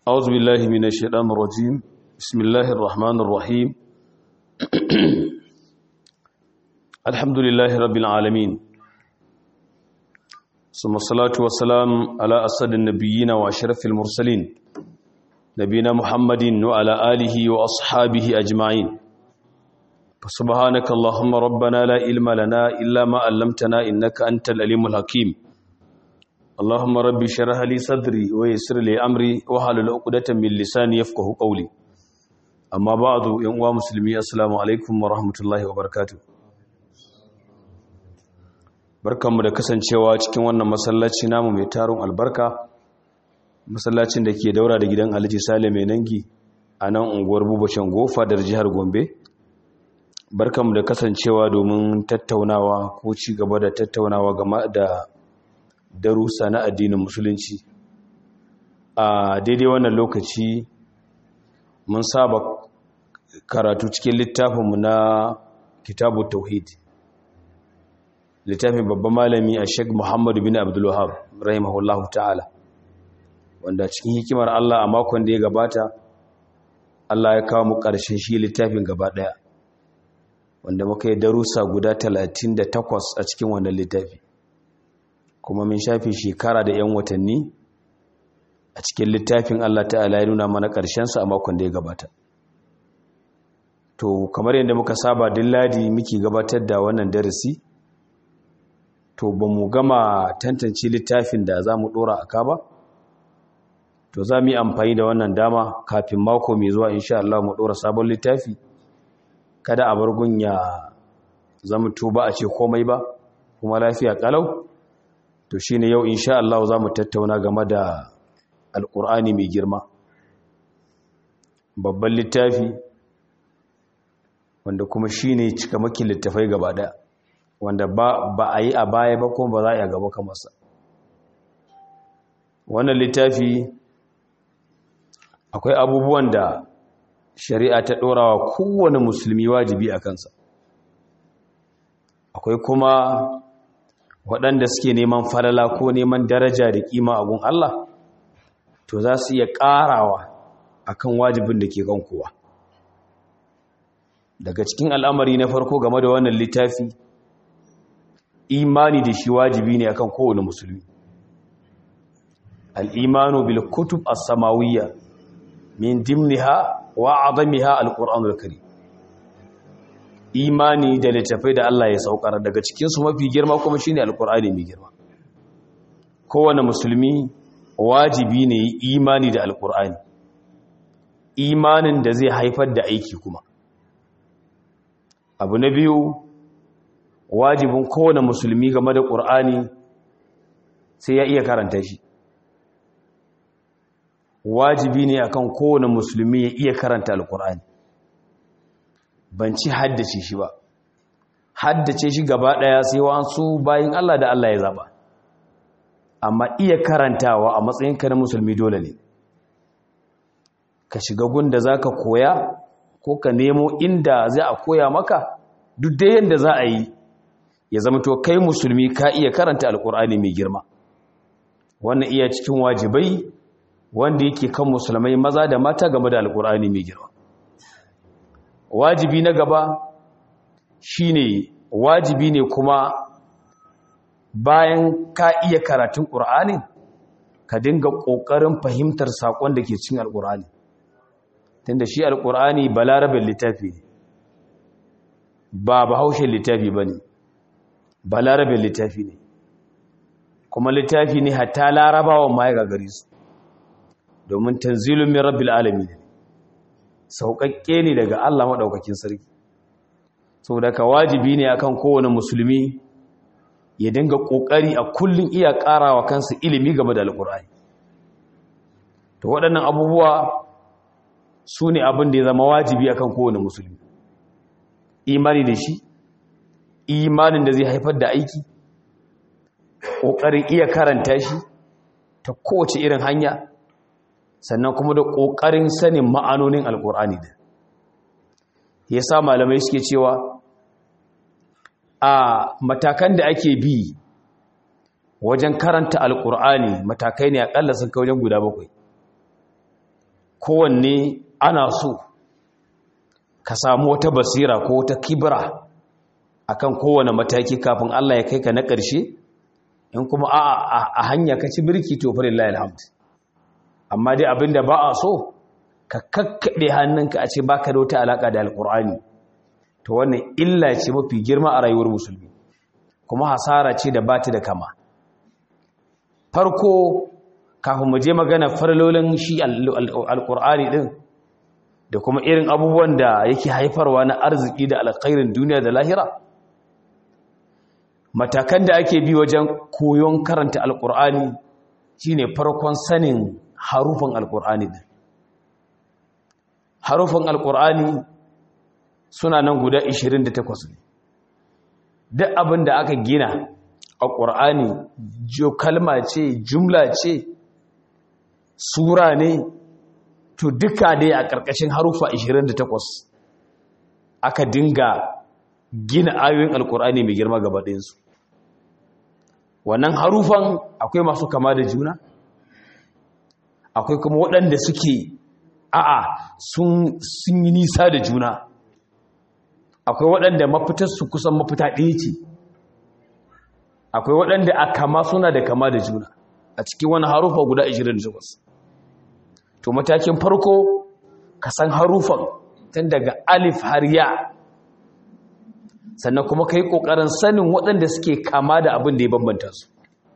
أعوذ بالله من الشيطان الرجيم بسم الله الرحمن الرحيم الحمد لله رب العالمين ثم الصلاة والسلام على أسد النبيين وأشرف المرسلين نبينا محمد وعلى آله وأصحابه أجمعين فسبحانك اللهم ربنا لا علم لنا إلا ما علمتنا إنك أنت العليم الحكيم اللهم رب اشرح لي صدري ويسر لي امري واحلل عقدة من لساني يفقهوا قولي اما بعد يا اخوان مسلمي السلام عليكم ورحمه الله وبركاته barkanmu da kasancewa cikin wannan masallaci namu mai tarun albarka masallacin da ke daura da gidan Alhaji Sale mai nangi a nan unguwar Bubacin Gofa da jihar Gombe barkanmu da kasancewa domin tattaunawa ko ci gaba da tattaunawa game da darussa na addinin musulunci a daidai wannan lokaci mun saba karatu cikin littafinmu na kitabu tauhid littafin babban malami a sheik muhammadu bin abdullahab rahimahullahu ta'ala wanda cikin hikimar allah a makon da ya gabata allah ya kawo mu ƙarshen shi littafin gaba ɗaya wanda muka yi darussa guda 38 a cikin wannan littafi kuma min shafi shekara da 'yan watanni a cikin littafin Allah ta'ala ya nuna mana ƙarshensa a makon da ya gabata to kamar yadda muka saba ladi muke gabatar da wannan darasi to ba mu gama tantance littafin da za mu ɗora a ka ba to za mu yi amfani da wannan dama kafin mako mai zuwa insha Allah mu ɗora sabon littafi kada a bar gunya zama tuba a ce komai ba kuma lafiya kalau to shi ne yau insha Allah za mu tattauna game da alƙur'ani mai girma babban littafi wanda kuma shi ne cikamakin littafai gaba ɗaya wanda ba a yi a baya ba kuma ba za a yi a gaba kamarsa wannan littafi akwai abubuwan da shari'a ta ɗorawa kowane musulmi wajibi a kansa akwai kuma waɗanda suke neman falala ko neman daraja da ƙima a gun Allah to za su iya ƙarawa a kan wajibin da ke kan kowa daga cikin al'amari na farko game da wannan littafi imani da shi wajibi ne akan kowane musulmi al'imanu bil kutub as-samawiyya min dimniha wa azamiha al-qur'anul karim imani da littafai da Allah ya saukar daga cikinsu mafi girma kuma shine alkur'ani mai girma kowane musulmi wajibi ne imani da alkur'ani imanin da zai haifar da aiki kuma abu na biyu wajibin kowane musulmi game da ƙur'ani sai ya iya karanta shi wajibi ne akan kowane musulmi ya iya karanta alkur'ani ban ci haddace shi ba haddace shi gaba daya sai wasu bayin Allah da Allah ya zaba amma iya karantawa a matsayinka na musulmi dole ne ka shiga gunda zaka koya ko ka nemo inda zai a koya maka duk da yanda za a yi ya zama to kai musulmi ka iya karanta alkur'ani mai girma wannan iya cikin wajibai wanda yake kan musulmai maza da mata game da alkur'ani mai girma wajibi na gaba shine wajibi ne kuma bayan ka iya karatun ƙur'ani ka dinga ƙoƙarin fahimtar saƙon da ke cin alƙur'ani tunda shi alƙur'ani ba larabin littafi ne ba bahaushen littafi ba ne ba larabin littafi ne kuma littafi ne hatta larabawan ma ya gagari su domin tanzilun min rabbil alamin ne sauƙaƙƙe ne daga Allah maɗaukakin sarki saboda ka wajibi ne akan kowane musulmi ya dinga ƙoƙari a kullum iya ƙarawa kansa ilimi game da alƙur'ani to waɗannan abubuwa su ne abin da ya zama wajibi akan kowane musulmi imani da shi imanin da zai haifar da aiki ƙoƙarin iya karanta shi ta kowace irin hanya sannan kuma da ƙoƙarin sanin ma'anonin alƙur'ani da ya sa malamai suke cewa a matakan da ake bi wajen karanta alƙur'ani matakai ne aƙalla sun kai wajen guda bakwai kowanne ana so ka samu wata basira ko wata kibra akan kowane mataki kafin Allah ya kai ka na ƙarshe in kuma a hanya ka ci birki to fa lillahi alhamd amma dai abinda ba a so ka kakkaɗe hannunka a ce baka da wata alaka da alkur'ani to wannan illa ce mafi girma a rayuwar musulmi kuma hasara ce da bata da kama farko kafin mu je magana farlolin shi alkur'ani din da kuma irin abubuwan da yake haifarwa na arziki da alkhairin duniya da lahira matakan da ake bi wajen koyon karanta alkur'ani shine farkon sanin harufan alkur'ani din harufan alkur'ani suna nan guda 28 ne duk abin da aka gina a ƙur'ani kalma ce jumla ce sura ne to duka dai a ƙarƙashin harufa 28 aka dinga gina ayoyin alkur'ani mai girma gaba ɗayansu wannan harufan akwai masu kama da juna akwai kuma waɗanda suke a'a sun yi nisa da juna akwai waɗanda mafitarsu kusan mafita ɗaya ce akwai waɗanda a kama suna da kama da juna a cikin wani harufa guda 28 to matakin farko ka san harufan tun daga alif har ya sannan kuma ka yi ƙoƙarin sanin waɗanda suke kama da abin da ya bambanta su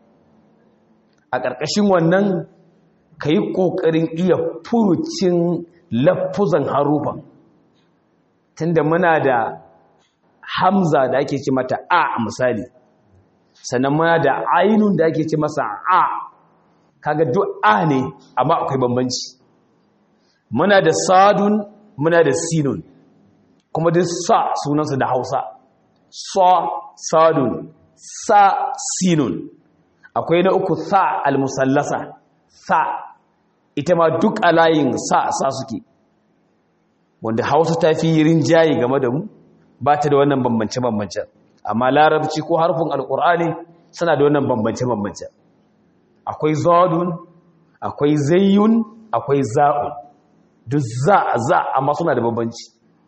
a ƙarƙashin wannan ka yi ƙoƙarin iya furucin lafuzan harufan tunda muna da hamza da ake ce mata a misali sannan muna da ainun da ake ce masa a kaga duk a ne amma akwai bambanci muna da sadun muna da sinun kuma duk sa sunansu da hausa sa sadun sa sinun akwai na uku sa almusallasa sa ita ma duk a layin sa sa suke wanda hausa ta fi rinjaye game da mu ba ta da wannan bambance-bambance amma larabci ko harfin alkur'ani suna da wannan bambance-bambance akwai zadun akwai zayyun akwai za'un duk za za amma suna da bambanci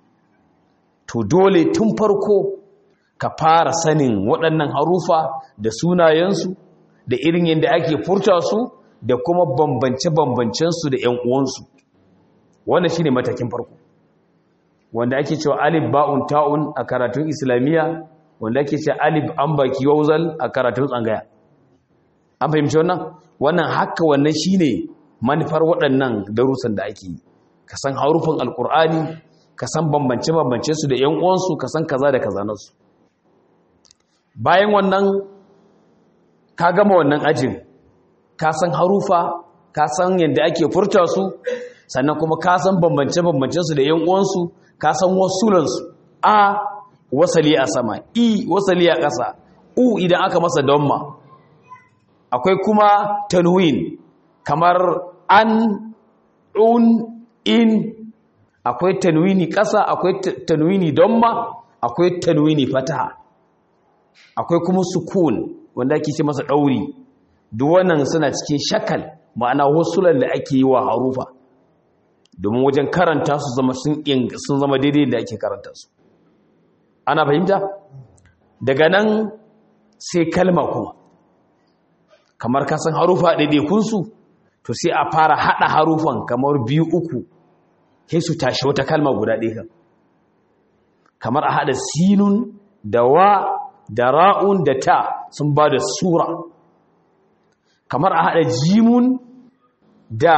to dole tun farko ka fara sanin waɗannan harufa da sunayensu da irin yadda ake furta su da kuma bambance-bambancensu da ‘yan uwansu wannan shi ne matakin farko wanda ake cewa alif ba'un ta'un a karatun islamiyya wanda ake cewa alif an baki wauzal a karatun tsangaya an fahimci wannan wannan haka wannan shi ne manufar waɗannan darussan da ake yi ka san harufin alkur'ani ka san bambance-bambancensu da ‘yan uwansu ka san kaza da kaza nasu bayan wannan ka gama wannan ajin ka san harufa ka san yadda ake furta su sannan kuma ka san bambance-bambancensu da 'yan uwansu ka san wasulansu a wasali a sama i wasali a ƙasa u idan aka masa donma akwai kuma tanwin kamar an un in akwai tanwini ƙasa akwai tanwini donma akwai tanwini fataha akwai kuma sukun wanda ake ce masa ɗauri duk wannan suna cikin shakal ma'ana wasulan da ake yi wa harufa domin wajen karanta su zama sun zama daidai da ake karanta su ana fahimta daga nan sai kalma kuma kamar kasan harufa ɗaiɗaikunsu to sai a fara haɗa harufan kamar biyu uku sai su tashi wata kalma guda ɗaya kamar a haɗa sinun da wa da ra'un da ta sun ba da sura kamar a haɗa jimun da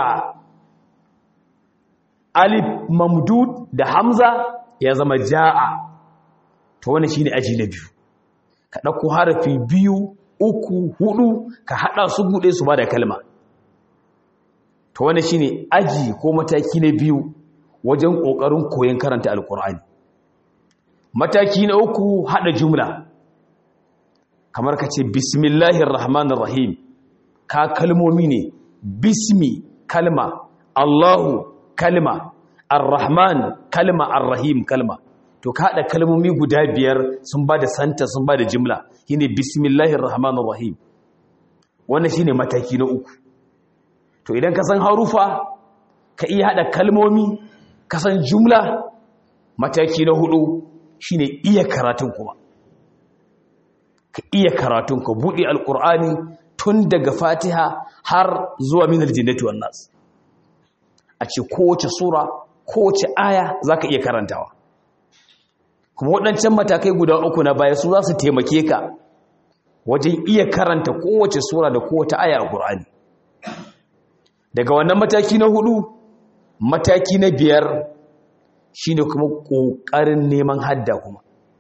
alif mamdud da hamza ya zama ja'a to wani shine aji na biyu ka ɗauko harafi biyu uku hudu ka haɗa su buɗe su ba da kalma to wani shine aji ko mataki na biyu wajen ƙoƙarin koyon karanta alƙur'ani mataki na uku haɗa jumla kamar ka ce bismillahir rahmanir rahim ka kalmomi ne bismi kalma allahu kalma ar-rahman kalma ar-rahim kalma to ka haɗa kalmomi guda biyar sun ba da santa sun ba da jimla shine bismillahir rahmanir rahim wannan shine mataki na uku to idan ka san harufa ka iya haɗa kalmomi kasan jumla mataki na hudu shine iya karatun kuma ka iya karatun ka buɗe alƙur'ani tun daga fatiha har zuwa minar jinnati wan nas a ce kowace sura kowace aya za ka iya karantawa kuma waɗancan matakai guda uku na baya su za su taimake ka wajen iya karanta kowace sura da kowace aya a ƙur'ani daga wannan mataki na hudu mataki na biyar shine kuma ƙoƙarin neman hadda kuma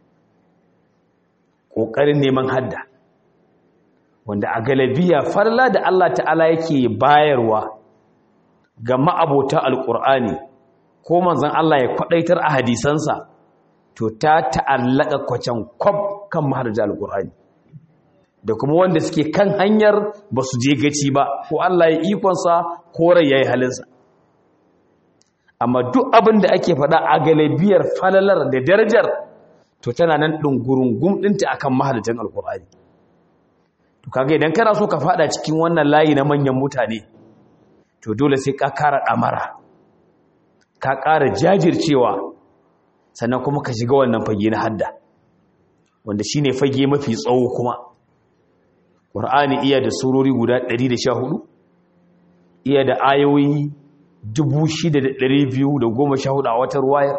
ƙoƙarin neman hadda wanda a galabiya farla da Allah ta'ala yake bayarwa ga ma'abota alƙur'ani ko manzon Allah ya kwaɗaitar a hadisansa to ta ta'allaka kwacan kwab kan maharja alƙur'ani da kuma wanda suke kan hanyar ba su je gaci ba ko Allah ya ikonsa ko rai ya yi halinsa amma duk abin da ake faɗa a galibiyar falalar da darajar to tana nan ɗungurungun ɗinta akan mahalarcin alƙur'ani to kaga idan kana so ka faɗa cikin wannan layi na manyan mutane to dole sai ka ƙara ɗamara ka ƙara jajircewa sannan kuma ka shiga wannan fage na hadda wanda shine fage mafi tsawo kuma ƙur'ani iya da surori guda 114 iya da ayoyi 6,214 a wata ruwayar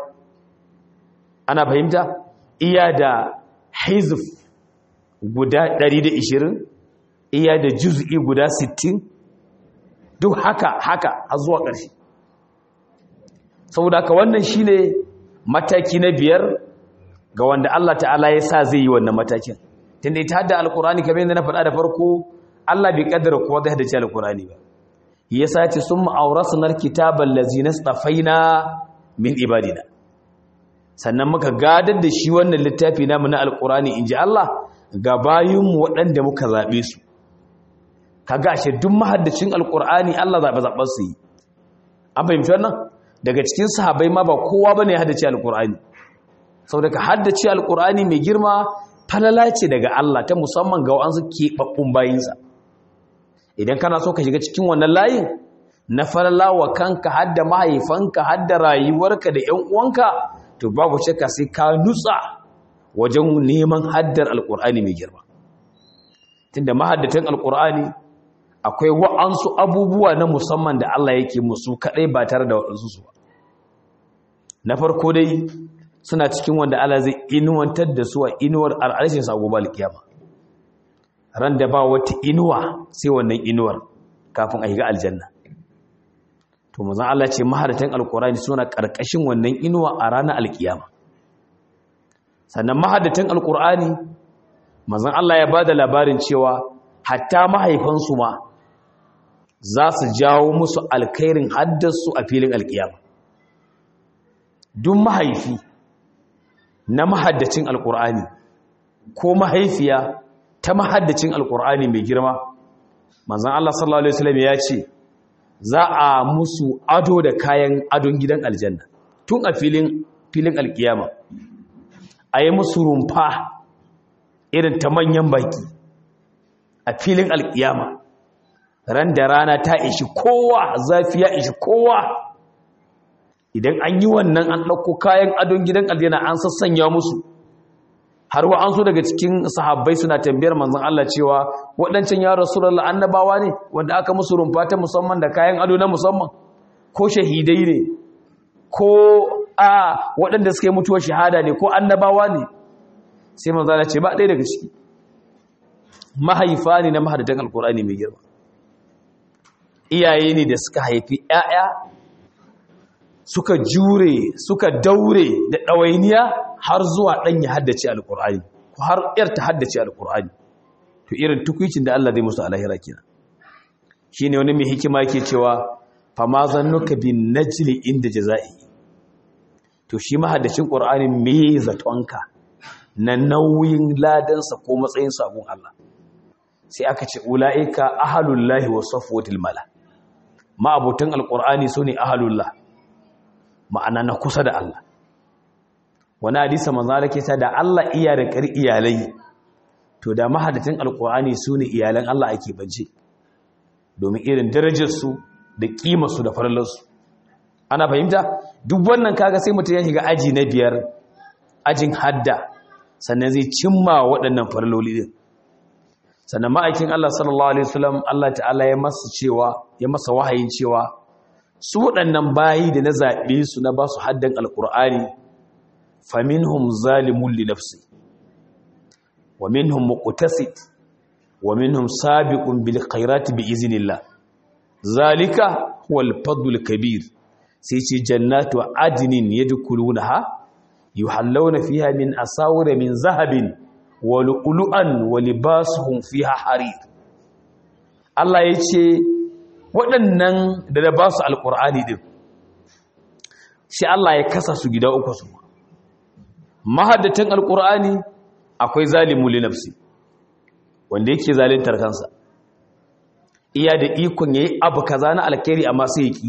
ana fahimta iya da hizf guda 120 iya da juz'i guda 60 duk haka haka a zuwa ƙarshe saboda haka wannan shine mataki na biyar ga wanda Allah ta'ala ya sa zai yi wannan matakin tunda ita hadda alkurani kamar yadda na faɗa da farko Allah bai kaddara kowa zai haddace alkurani ba yasa ce summa awrasna alkitaba allazina istafaina min ibadina sannan muka gadar da shi wannan littafi namu na alkurani inji Allah ga bayinmu waɗanda muka zabe su kaga ashe duk mahaddacin alkurani Allah zabe zaben su yi an fahimci wannan daga cikin sahabbai ma ba kowa bane ya haddace alkurani saboda ka haddace alkurani mai girma falala ce daga Allah ta musamman ga wa'ansu keɓaɓɓun bayinsa idan kana so ka shiga cikin wannan layin na falala wa kanka hadda mahaifanka hadda rayuwarka da ‘yan uwanka to babu shakka sai ka nutsa wajen neman haddar alƙur'ani mai girma tunda mahaddatan alƙur'ani akwai wa'ansu abubuwa na musamman da Allah yake musu kaɗai ba tare da waɗansu su ba na farko dai suna cikin wanda Allah zai inuwantar da su a inuwar al'arshin sa gobe alkiyama ran da ba wata inuwa sai wannan inuwar kafin a shiga aljanna to manzon Allah ce maharatan alqurani suna karkashin wannan inuwa a ranar alkiyama sannan mahaddatan alqurani manzon Allah ya bada labarin cewa hatta mahaifansu ma za su jawo musu alkhairin haddasu a filin alkiyama duk mahaifi na mahaddacin alkur'ani ko mahaifiya ta mahaddacin alkur'ani mai girma manzan Allah sallallahu Alaihi wasallam ya ce za a musu ado da kayan adon gidan aljanna tun a filin filin alkiyama a yi musu rumfa irin ta manyan baki a filin alkiyama ran da rana ta ishi kowa zafi ya ishi kowa idan an yi wannan an ɗauko kayan adon gidan aljanna an sassanya musu har wa an so daga cikin sahabbai suna tambayar manzon Allah cewa waɗancan ya rasulullah annabawa ne wanda aka musu rumfa ta musamman da kayan ado na musamman ko shahidai ne ko a waɗanda suka yi mutuwar shahada ne ko annabawa ne sai manzon Allah ce ba ɗaya daga ciki mahaifa ne na mahadatan alkur'ani mai girma iyaye ne da suka haifi ƴaƴa suka jure suka daure da ɗawainiya har zuwa ɗan ya haddace alƙur'ani ko har ‘yar ta haddace alƙur'ani to irin tukwicin da Allah zai musu alahira kina shi ne wani mai hikima ke cewa fama zannuka bin najli inda jaza'i to shi mahaddacin ƙur'ani me zatonka na nauyin ladansa ko matsayin sabon Allah sai aka ce ula'ika ahalullahi wa safwatil mala ma abotan alƙur'ani su ne ahalullah ma'ana na kusa da Allah wani hadisa manzara ke ta da Allah iya da ƙar iyalai to da mahadatin alƙur'ani su ne iyalan Allah ake bance domin irin darajarsu da ƙimarsu da farlarsu ana fahimta duk wannan kaga sai mutum ya shiga aji na biyar ajin hadda sannan zai cimma waɗannan farloli din sannan ma'aikin Allah sallallahu alaihi wasallam Allah ta'ala ya masa cewa ya masa wahayin cewa su waɗannan bayi da na zaɓe su na ba su haddan alƙur'ani faminhum zalimun li nafsi wa minhum muqtasid wa minhum sabiqun bil khairati bi iznillah zalika huwal fadlul kabir sai ce jannatu adnin yadkhulunaha yuhallawna fiha min asawira min zahabin wa lu'lu'an wa libasuhum fiha harir Allah yace waɗannan da da ba su alƙur'ani din shi Allah ya kasa su gida uku su mahaddatan alƙur'ani akwai zalimu li nafsi wanda yake zalintar kansa iya da ikon yayi abu kaza na alkhairi amma sai ya ki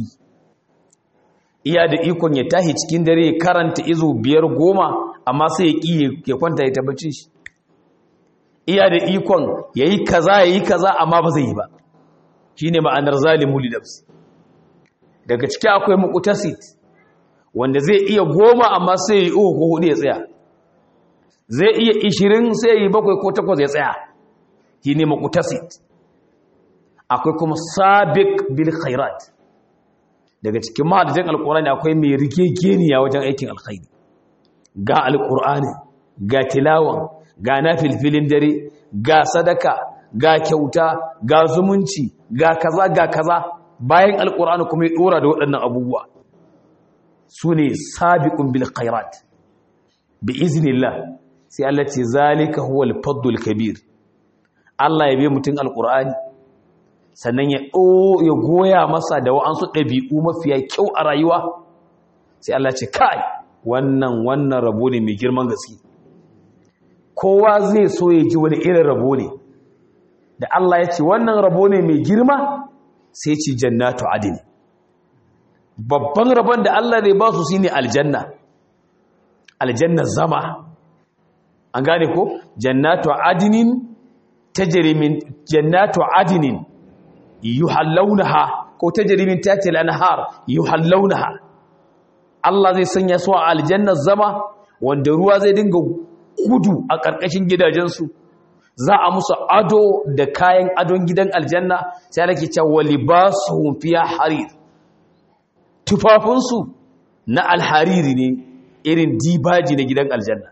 iya da ikon ya tahi cikin dare ya karanta izo biyar goma amma sai ya ki ya kwanta ya tabbaci shi iya da ikon yayi kaza yayi kaza amma ba zai yi ba shine ma'anar zalimu li nafsi daga ciki akwai muqtasid wanda zai iya goma amma sai ya yi uku ko hudu ya tsaya zai iya ishirin sai ya yi bakwai ko takwas ya tsaya shine muqtasid akwai kuma sabiq bil khairat daga cikin mahadin alqur'ani akwai mai rigegeniya wajen aikin alkhairi ga alqur'ani ga tilawan ga nafilfilin dare ga sadaka ga kyauta ga zumunci ga kaza ga kaza bayan alqur'ani kuma ya dora da waɗannan abubuwa sune sabiqun bil khairat bi iznillah sai Allah ce zalika huwal fadlul kabir Allah ya bi mutun alqur'ani sannan ya ya goya masa da wa'ansu ɗabi'u mafiya kyau a rayuwa sai Allah ce kai wannan wannan rabo ne mai girman gaske kowa zai so ya ji wani irin rabo ne da Allah ya ce wannan rabo ne mai girma sai ce jannatu adini babban rabon da Allah zai ba su shine aljanna aljanna zama an gane ko jannatu adinin tajri min jannatu adinin yuhallawnaha ko tajri min tahtiha al-anhar yuhallawnaha Allah zai sanya su a aljanna zama wanda ruwa zai dinga gudu a ƙarƙashin gidajensu za a musu ado da kayan adon gidan aljanna sai ake cewa libasuhum fiha harir tufafinsu na alhariri ne irin dibaji na gidan aljanna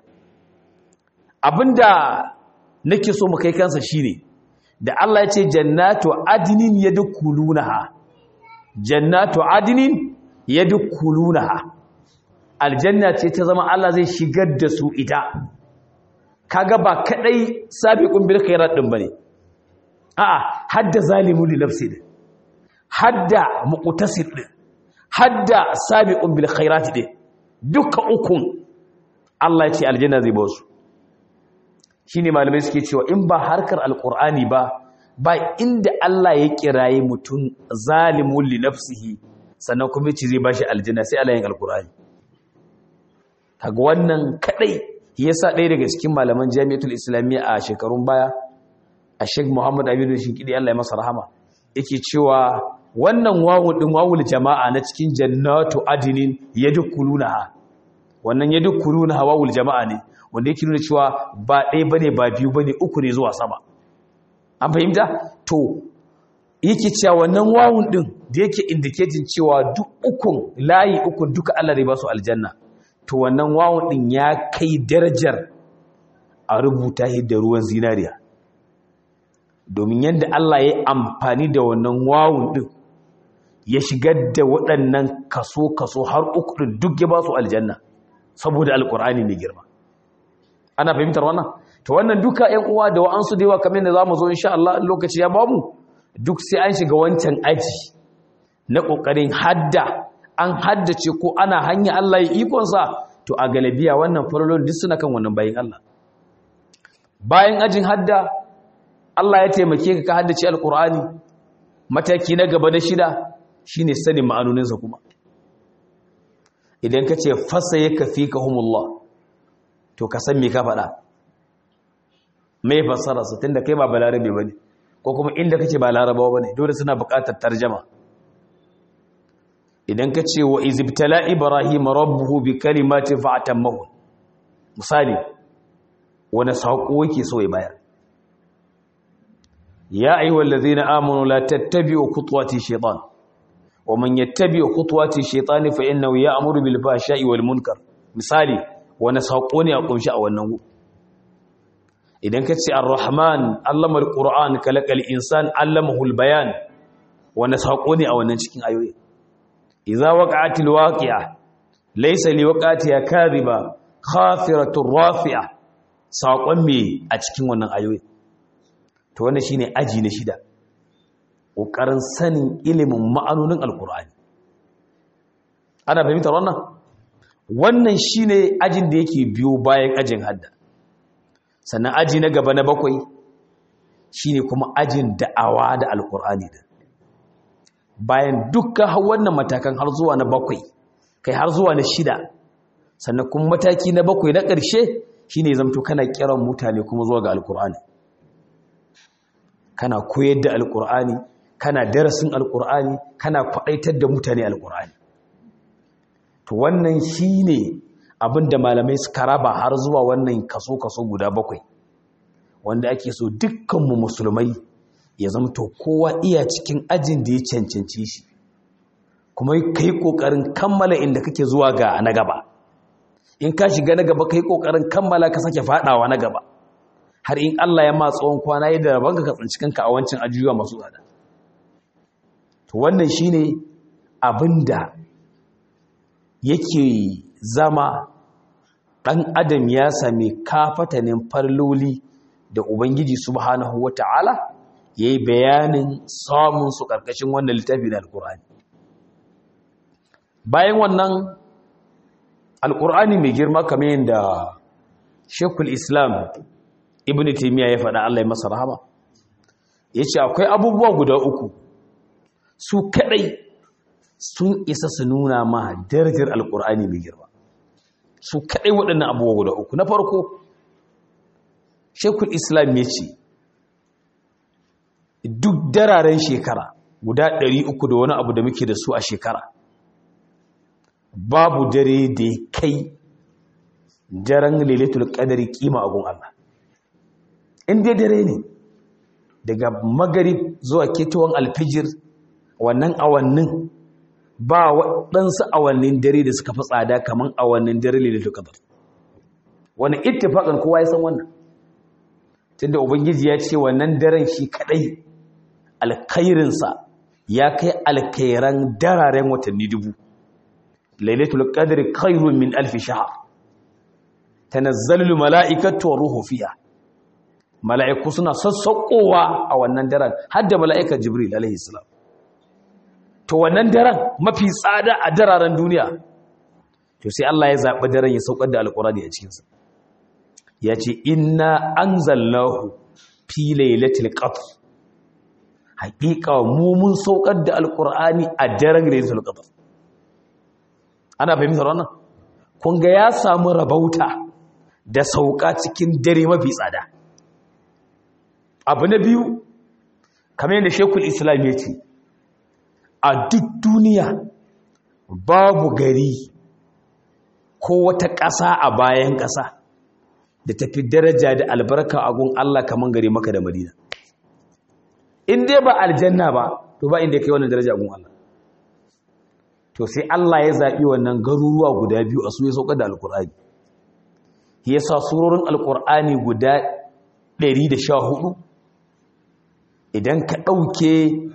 abinda nake so mu kai kansa shine da Allah ya ce jannatu adnin yadkhulunaha jannatu adnin yadkhulunaha aljanna ce ta zama Allah zai shigar da su ita kaga ba kadai sabiqun bil khairat din bane a'a hadda zalimun li nafsi din hadda muqtasid din hadda sabiqun bil khairat din duka ukun Allah ya ce aljanna zai ba su shine malamai suke cewa in ba harkar alqur'ani ba ba inda Allah ya kiraye mutum zalimun li nafsihi sannan kuma yace zai bashi aljanna sai Allah yin alqur'ani kaga wannan kadai yasa ɗaya daga cikin malaman jami'atul islamiyya a shekarun baya a Sheikh Muhammad Aminu Shinkidi Allah ya masa rahama yake cewa wannan wawu din wawul jama'a na cikin jannatu adinin yadkhulunaha wannan yadkhulunaha wawul jama'a ne wanda yake nuna cewa ba ɗaya bane ba biyu bane uku ne zuwa sama an fahimta to yake cewa wannan wawun din da yake indicating cewa duk ukun layi ukun duka Allah zai ba su aljanna to wannan wawun din ya kai darajar a rubuta shi da ruwan zinariya domin yadda Allah ya yi amfani da wannan wawun din ya shigar da waɗannan kaso-kaso har uku din duk ya ba su aljanna saboda alkur'ani mai girma ana fahimtar wannan to wannan duka ƴan uwa da wa'ansu da yawa kamar yadda zamu zo insha Allah lokaci ya bamu duk sai an shiga wancan aji na kokarin hadda an haddace ko ana hanya Allah ya ikon sa to a galabiya wannan farolon duk suna kan wannan bayin Allah bayan ajin hadda Allah ya taimake ka ka haddace alqur'ani mataki na gaba na shida shine sanin ma'anoninsa kuma idan ka ce fasa yaka fika humullah to ka san me ka faɗa mai fassararsa tunda kai ba balarabe ba ne ko kuma inda kake ba larabawa ba ne dole suna buƙatar tarjama idan ka ce wa izibtala ibrahim rabbuhu bi kalimatin fa'atammahu misali wani saƙo yake so ya bayar ya ayyuhal ladzina amanu la tattabi'u khutuwati shaytan wa man yattabi'u khutuwati shaytani fa innahu ya'muru bil fahsha'i wal munkar misali wani saƙo ne a kunshi a wannan gu idan ka ce ar-rahman allama al-qur'an kalaqal insan allamahu al-bayan wani saƙo ne a wannan cikin ayoyi idza waqa'atil waqi'a laysa liwaqatiha kadhiba khafiratur rafi'a saƙon me a cikin wannan ayoyi to wannan shine aji na shida ƙoƙarin sanin ilimin ma'anonin alƙur'ani ana fahimtar wannan wannan shine ajin da yake biyo bayan ajin hadda sannan aji na gaba na bakwai shine kuma ajin da'awa da alƙur'ani da bayan dukkan wannan matakan har zuwa na bakwai kai har zuwa na shida sannan kuma mataki na bakwai na ƙarshe shine zamto kana kiran mutane kuma zuwa ga alƙur'ani kana koyar da alƙur'ani kana darasin alƙur'ani kana kwaɗaitar da mutane alƙur'ani to wannan shine abin da malamai suka raba har zuwa wannan kaso-kaso guda bakwai wanda ake so dukkanmu musulmai ya zamto kowa iya cikin ajin da ya cancanci shi kuma ka yi ƙoƙarin kammala inda kake zuwa ga na gaba in ka shiga na gaba ka yi ƙoƙarin kammala ka sake faɗawa na gaba har in Allah ya ma tsawon kwana yadda rabon ka tsinci kanka a wancan ajujuwa masu tsada to wannan shine abin da yake zama ɗan adam ya sami kafatanin farloli da ubangiji subhanahu wata'ala ya yi bayanin samun su ƙarƙashin wannan littafi da alƙur'ani bayan wannan alƙur'ani mai girma kamar yadda shekul islam ibn taimiyya ya faɗa allah ya masa rahama ya ce akwai abubuwa guda uku su kaɗai sun isa su nuna ma darajar alƙur'ani mai girma su kaɗai waɗannan abubuwa guda uku na farko shekul islam ya ce duk dararen shekara guda ɗari uku da wani abu da muke da su a shekara babu dare da ya kai daren lailatul qadari kima a gun Allah in dai dare ne daga magarib zuwa ketowar alfijir wannan awannin ba waɗansu awannin dare da suka fi tsada kamar awannin dare lailatul qadar wani ittifaqan kowa ya san wannan tunda ubangiji ya ce wannan daren shi kadai alkhairinsa ya kai alkhairan dararen watanni dubu lailatul qadri khairun min alf shahr tanazzalu malaikatu wa ruhu fiha mala'iku suna sassaukowa a wannan daren har da mala'ikar jibril alaihi salam to wannan daren mafi tsada a dararen duniya to sai Allah ya zaɓi daren ya saukar da alƙurani a cikinsa ya ce inna anzalnahu fi lailatul qadr haƙiƙa mu mun saukar da alƙur'ani a daren lailatul qadr ana fahimtar wannan kun ga ya samu rabauta da sauka cikin dare mafi tsada abu na biyu kamar yadda shekul islam ya ce a duk duniya babu gari ko wata ƙasa a bayan ƙasa da tafi daraja da albarka a gun Allah kamar gari maka da madina in dai ba aljanna ba to ba inda ya kai wannan daraja a gun Allah to sai Allah ya zaɓi wannan garuruwa guda biyu a su ya sauka da alkur'ani ya sa surorin alkur'ani guda 114 idan ka ɗauke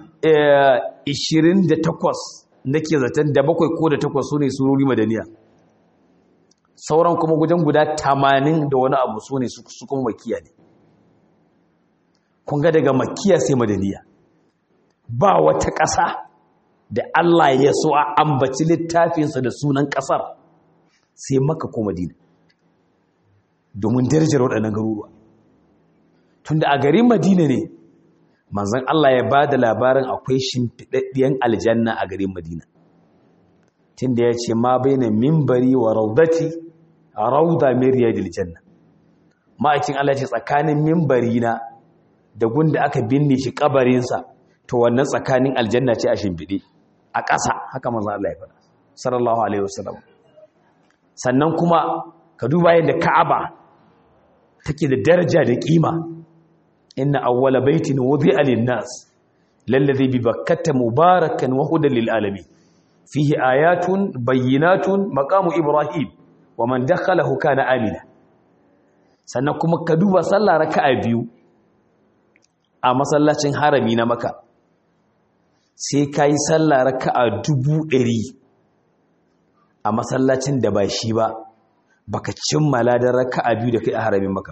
28 nake zaton da bakwai ko da takwas su ne surori madaniya sauran kuma gudan guda 80 da wani abu su ne su kuma makiya ne kun ga daga makiya sai madaniya ba wata ƙasa da Allah ya so a ambaci littafinsa da sunan ƙasar sai maka ko madina domin darajar waɗannan garuruwa tunda a garin madina ne manzon Allah ya ba da labarin akwai shimfiɗaɗɗiyan aljanna a garin madina tunda ya ce ma bai na mimbari wa raudati a rauda miriya janna ma'aikin Allah ce tsakanin mimbari na da gunda aka binne shi kabarinsa to wannan tsakanin aljanna ce a shimfiɗe a ƙasa haka manzon Allah ya faɗa sallallahu alaihi wasallam sannan kuma ka duba yadda Ka'aba take da daraja da kima inna awwala baitin wudi'a lin-nas lalladhi bi bakkata mubarakan wa hudan lil alamin fihi ayatun bayyinatun maqamu ibrahim wa man dakhalahu kana amina sannan kuma ka duba sallah raka'a biyu a masallacin harami na maka sai kai sallah raka'a dubu ɗari a masallacin da ba shi ba baka cimmala da raka'a biyu da kai a haramin maka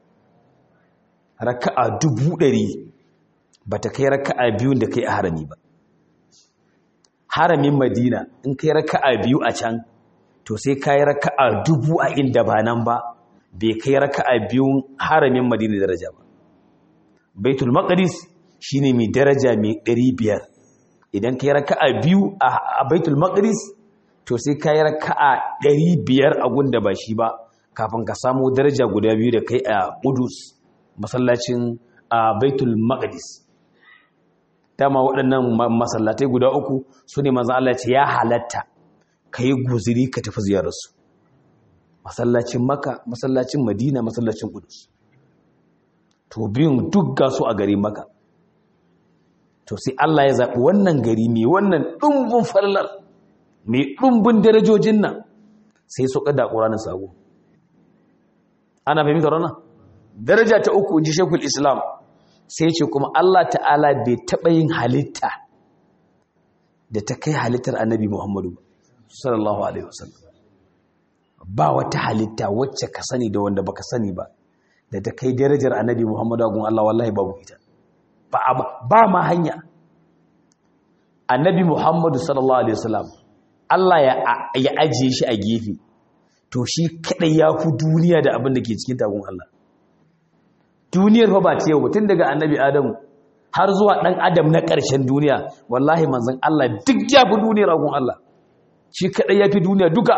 raka'a dubu ɗari ba ta kai raka'a biyu da kai a harami ba haramin madina in kai raka'a biyu a can to sai ka yi raka'a dubu a inda ba nan ba bai kai raka'a biyun haramin madina daraja ba baitul maqdis shine mai daraja mai 500 idan kai raka'a biyu a baitul maqdis to sai ka yi raka'a 500 a gunda ba shi ba kafin ka samu daraja guda biyu da kai a Qudus masallacin a baitul maqdis dama waɗannan masallatai guda uku su ne manzan Allah ce ya halatta ka yi guziri ka tafi ziyararsu masallacin maka masallacin madina masallacin kudus to biyun duk ga su a gari maka to sai Allah ya zaɓi wannan gari mai wannan ɗumbin fallar mai ɗumbin darajojin nan sai su ƙada ƙuranin sabo ana fahimtar wannan daraja ta uku ji shekul islam sai ce kuma Allah ta'ala bai taɓa yin halitta da ta kai halittar annabi Muhammadu sallallahu alaihi wasallam ba wata halitta wacce ka sani da wanda baka sani ba da ta kai darajar annabi Muhammadu gun Allah wallahi babu ita ba ba ma hanya annabi Muhammadu sallallahu alaihi wasallam Allah ya ya ajiye shi a gefe to shi kadai ya fi duniya da abin da ke cikin tagun Allah duniyar fa ba ta yau tun daga annabi adamu har zuwa ɗan adam na ƙarshen duniya wallahi manzan Allah duk ya fi duniyar agun Allah shi kaɗai ya fi duniya duka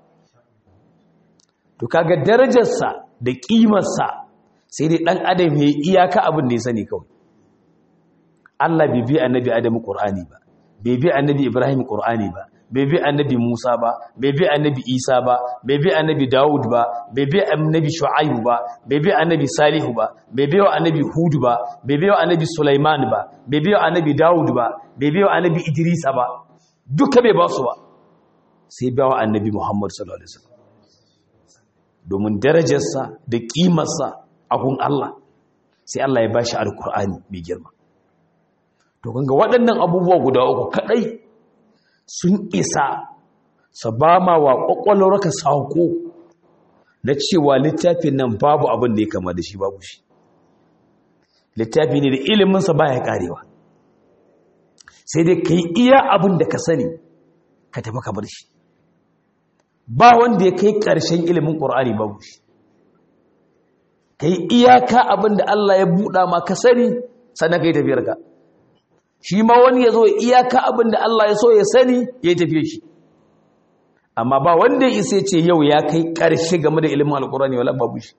to kaga darajarsa da ƙimarsa sai dai ɗan adam ya iyaka abin da ya sani kawai Allah bai bi annabi adamu ƙur'ani ba bai bi annabi ibrahim ƙur'ani ba bai bi annabi Musa ba bai bi annabi Isa ba bai bi annabi Dawud ba bai bi annabi Shu'aibu ba bai bi annabi Salihu ba bai bi annabi Hud ba bai bi annabi Sulaiman ba bai bi annabi Dawud ba bai bi annabi Idrisa ba duka bai ba su ba sai ba wa annabi Muhammad sallallahu alaihi wasallam domin darajarsa da kimarsa a gun Allah sai Allah ya bashi alkur'ani mai girma to kanga waɗannan abubuwa guda uku kadai sun isa su ba ma wa ƙwaƙwalwarka sauko na cewa littafin nan babu abin da ya kama da shi babu shi littafi ne da iliminsa ba ya ƙarewa sai dai ka yi iya abin da ka sani ka tafi ka bar shi ba wanda ya kai ƙarshen ilimin ƙur'ani babu shi ka yi iyaka abin da Allah ya buɗa ma ka sani sannan ka yi tafiyarka shi ma wani ya zo iyaka abin da Allah ya so ya sani ya yi tafiye shi amma ba wanda ya isa ce yau ya kai ƙarshe game da ilimin alkurani wala babu shi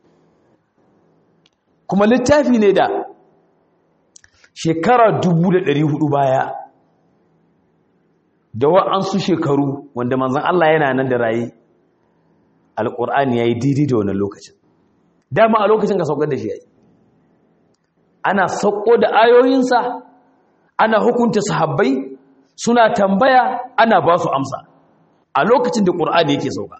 kuma littafi ne da shekara hudu baya da wa'ansu shekaru wanda manzan Allah yana nan da raye alkur'ani ya yi daidai da wannan lokacin dama a lokacin ka saukar da shi ya yi ana sauko da ayoyinsa ana hukunta sahabbai suna tambaya ana ba su amsa a lokacin da ƙur'ani yake sauka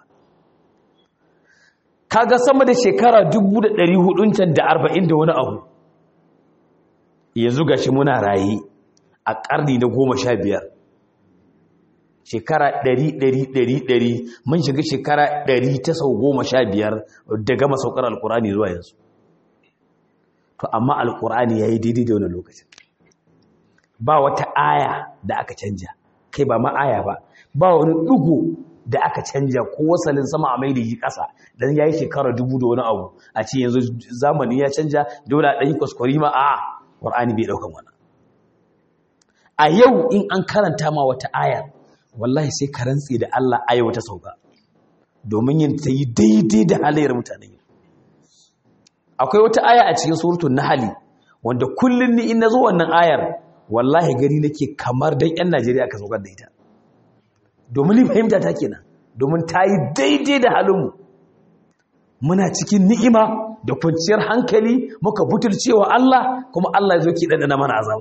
kaga sama da shekara 1440 can da 40 da wani abu yanzu gashi muna raye a ƙarni na goma sha biyar shekara 100-100-100 mun shiga shekara 100 ta sau goma sha biyar da gama saukar alƙur'ani zuwa yanzu to amma alƙur'ani ya yi daidai da wani lokacin ba wata aya da aka canja kai ba ma aya ba ba wani ɗugu da aka canja ko wasalin sama a mai da yi ƙasa don ya yi shekara dubu da wani abu a ce yanzu zamani ya canja dole a ɗanyi kwaskwari ma a ƙwar'ani bai ɗaukan wani a yau in an karanta ma wata aya wallahi sai ka rantse da Allah aya wata sauka domin yin ta yi daidai da halayyar mutanen yau akwai wata aya a cikin surutun nahali wanda kullum ni in na zo wannan ayar wallahi gari nake kamar dan yan Najeriya aka saukar da ita domin ni fahimta ta kenan domin ta yi daidai da halinmu muna cikin ni'ima da kwanciyar hankali muka butulcewa Allah kuma Allah ya zo ki ɗanɗana mana azaba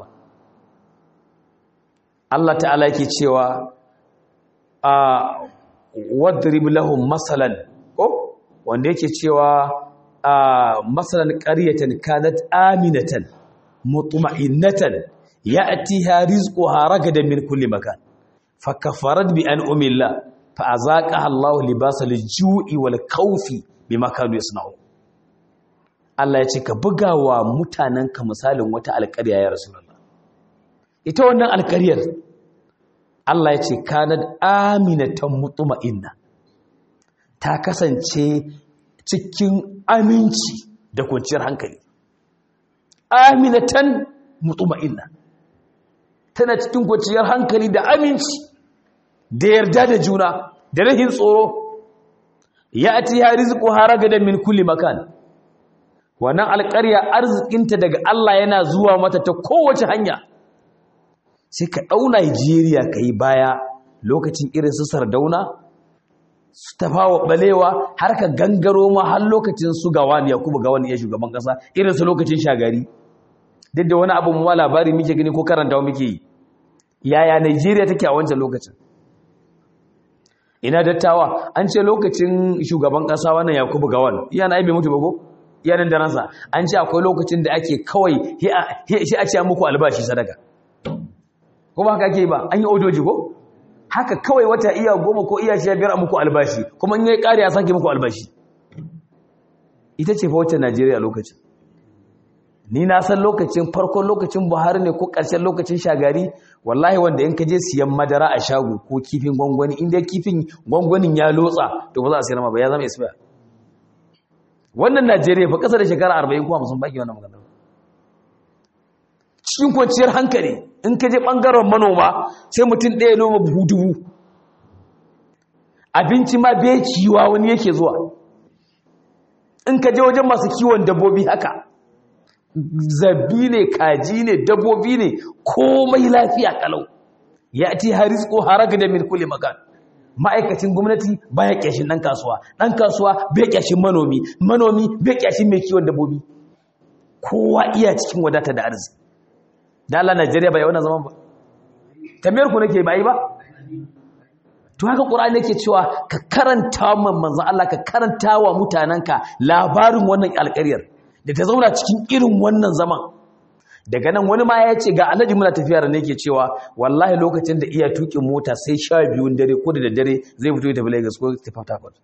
Allah ta'ala yake cewa a wadrib lahum masalan ko wanda yake cewa a masalan qaryatan kanat aminatan mutma'innatan ya'tiha rizquha ragadan min kulli makan fakafarat bi an'ami Allah fa azaqaha Allah libasal ju'i wal khawfi bima kanu yasna'u Allah ya ce ka bugawa mutanenka misalin wata alƙarya ya rasulullah ita wannan alƙaryar Allah ya ce kanad aminatan mutma'inna ta kasance cikin aminci da kwanciyar hankali aminatan mutma'inna tana cikin kwanciyar hankali da aminci da yarda da juna da rahin tsoro ya ati ya rizqu haragadan min kulli makan wannan alƙarya arzikinta daga Allah yana zuwa mata ta kowace hanya sai ka ɗau Najeriya ka yi baya lokacin irin su sardauna su tafawa balewa har ka gangaro ma har lokacin su gawan yakubu gawan ya shugaban ƙasa irin su lokacin shagari duk da wani abu mu labari muke gani ko karantawa muke yi yaya Najeriya take a wancan lokacin ina dattawa an ce lokacin shugaban ƙasa wannan yakubu gawan iya na aibe mutu ba ko iya nan da ransa an ce akwai lokacin da ake kawai shi a ce muku albashi sadaka ko ba haka ake ba an yi ojoji ko haka kawai wata iya goma ko iya shi biyar a muku albashi kuma in yi ƙari ya sake muku albashi ita ce fa wacce najeriya lokacin ni na san lokacin farkon lokacin buhari ne ko ƙarshen lokacin shagari wallahi wanda in ka je siyan madara a shago ko kifin gwangwani inda kifin gwangwanin ya lotsa to ba za a sayar ma ba ya zama isbiya wannan najeriya fa ƙasa da shekara arba'in ko hamsin baki wannan magana cikin kwanciyar hankali in ka je ɓangaren manoma sai mutum ɗaya noma buhu dubu abinci ma bai kiwa wani yake zuwa in ka je wajen masu kiwon dabbobi haka zabi ne kaji ne dabbobi ne komai lafiya kalau ya ti haris ko haraga da min kulli makan ma'aikacin gwamnati baya kyashin ɗan kasuwa ɗan kasuwa bai kyashin manomi manomi bai kyashin mai kiwon dabbobi kowa iya cikin wadata da arziki da Allah Najeriya bai wannan zaman ba tambayar ku nake bai ba to haka Qur'ani yake cewa ka karanta man manzo Allah ka karanta wa mutananka labarin wannan alƙaryar da ta zauna cikin irin wannan zaman daga nan wani ma ya ce ga alhaji muna tafiya da nake cewa wallahi lokacin da iya tukin mota sai sha biyun dare ko da daddare zai fito ya tafi Lagos ko ta Port Harcourt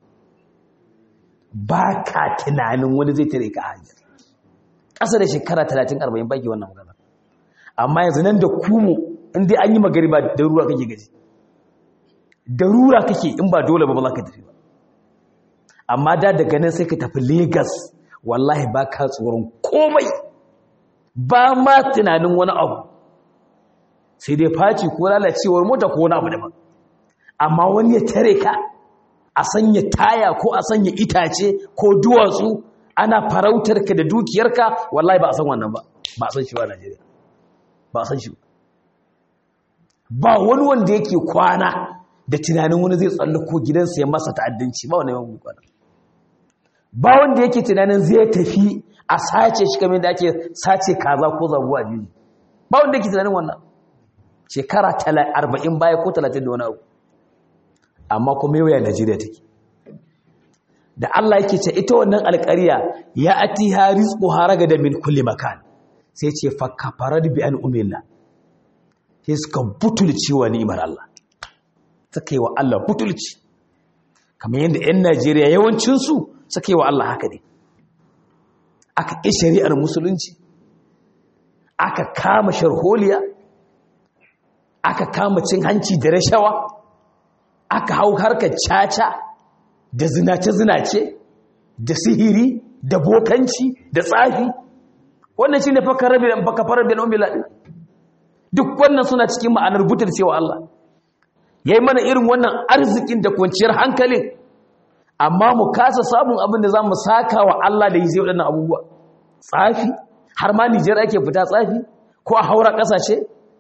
ba ka tunanin wani zai tare ka hanyar ƙasa da shekara 30 40 baki wannan magana amma yanzu nan da kumu in dai an yi magariba da ruwa kake gaji da ruwa kake in ba dole ba ba za ka tafi ba amma da daga nan sai ka tafi Legas wallahi ba ka tsoron komai ba ma tunanin wani abu sai dai faci ko lalacewar mota ko wani abu daban amma wani ya tare ka a sanya taya ko a sanya itace ko duwatsu ana farautar ka da dukiyarka wallahi ba a san wannan ba ba a san shi ba Najeriya ba a san shi ba wani wanda yake kwana da tunanin wani zai tsallako gidansa ya masa ta'addanci ba wani yawan kwana ba wanda yake tunanin zai tafi a sace shi kamar da ake sace kaza ko zabuwa biyu ba wanda yake tunanin wannan shekara 40 baya ko 30 da wani abu amma kuma yau ya Najeriya take da Allah yake ce ita wannan alƙariya ya atiha rizquha ragada min kulli makan sai ce fa kafarat bi an umilla sai suka butulci wa ni'imar Allah suka yi wa Allah butulci kamar yadda 'yan Najeriya yawancinsu suka yi wa Allah haka ne aka ƙi shari'ar musulunci aka kama sharholiya aka kama cin hanci da rashawa aka hau harkar caca da zinace-zinace da sihiri da bokanci da tsafi wannan shi ne fakafarar bin umila ɗin duk wannan suna cikin ma'anar butar cewa Allah ya yi mana irin wannan arzikin da kwanciyar hankalin amma mu kasa samun abin da za mu saka wa Allah da yi zai waɗannan abubuwa tsafi har ma Nijar ake fita tsafi ko a haura ƙasashe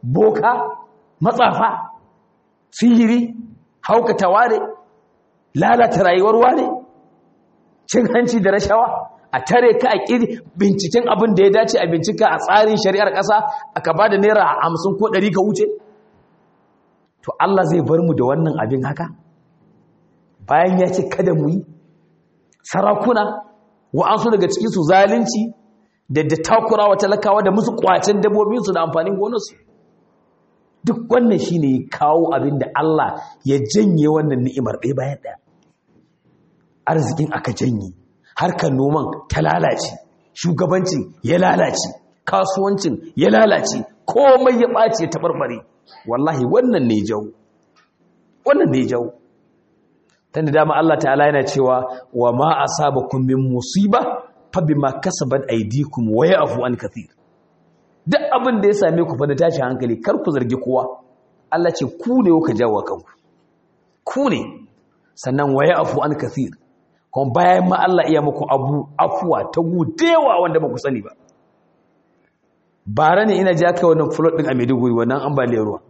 boka matsafa sihiri haukata wane lalata rayuwar wane cin hanci da rashawa a tare ka a ƙiri binciken abin da ya dace a bincika a tsarin shari'ar ƙasa aka ba da naira hamsin ko ɗari ka wuce to Allah zai bar mu da wannan abin haka bayan ya ce kada mu yi sarakuna wa'ansu daga cikinsu zalunci da da takurawa talakawa da musu kwacen dabbobinsu da amfanin gonarsu duk wannan shi ne kawo abin da Allah ya janye wannan ni'imar ɗaya bayan ɗaya arzikin aka janye harkar noman ta lalace shugabancin ya lalace kasuwancin ya lalace komai ya ɓace ta barbare wallahi wannan ne jau wannan ne jau tunda dama Allah ta'ala yana cewa wa ma asabakum min musiba fa bima kasabat aydikum wa ya'fu an kathir duk abin da ya same ku fa da tashi hankali kar ku zargi kowa Allah ce ku ne kuka jawo kanku ku ne sannan wa ya'fu an kathir kuma bayan ma Allah iya muku abu afuwa ta gudewa wanda ba ku sani ba bara ne ina ji aka wannan flood din a Maiduguri wannan ambaliyar ruwa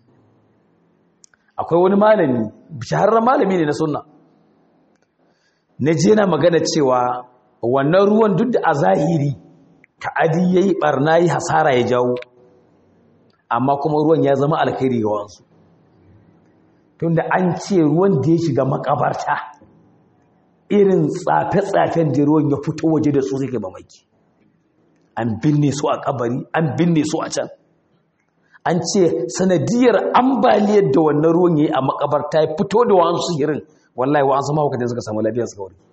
akwai wani malami shahararren malami ne na sunna na je na magana cewa wannan ruwan duk da a zahiri ta'adi yayi barna yi hasara ya jawo amma kuma ruwan ya zama alkhairi ga wasu tunda an ce ruwan da ya shiga makabarta irin tsafe-tsafen da ruwan ya fito waje da su suke mamaki an binne su a kabari an binne su a can an ce sanadiyar ambaliyar da wannan ruwan ya yi a makabarta ya fito da wa'ansu sihirin wallahi wa'ansu mahaukacin suka samu lafiyar suka wuri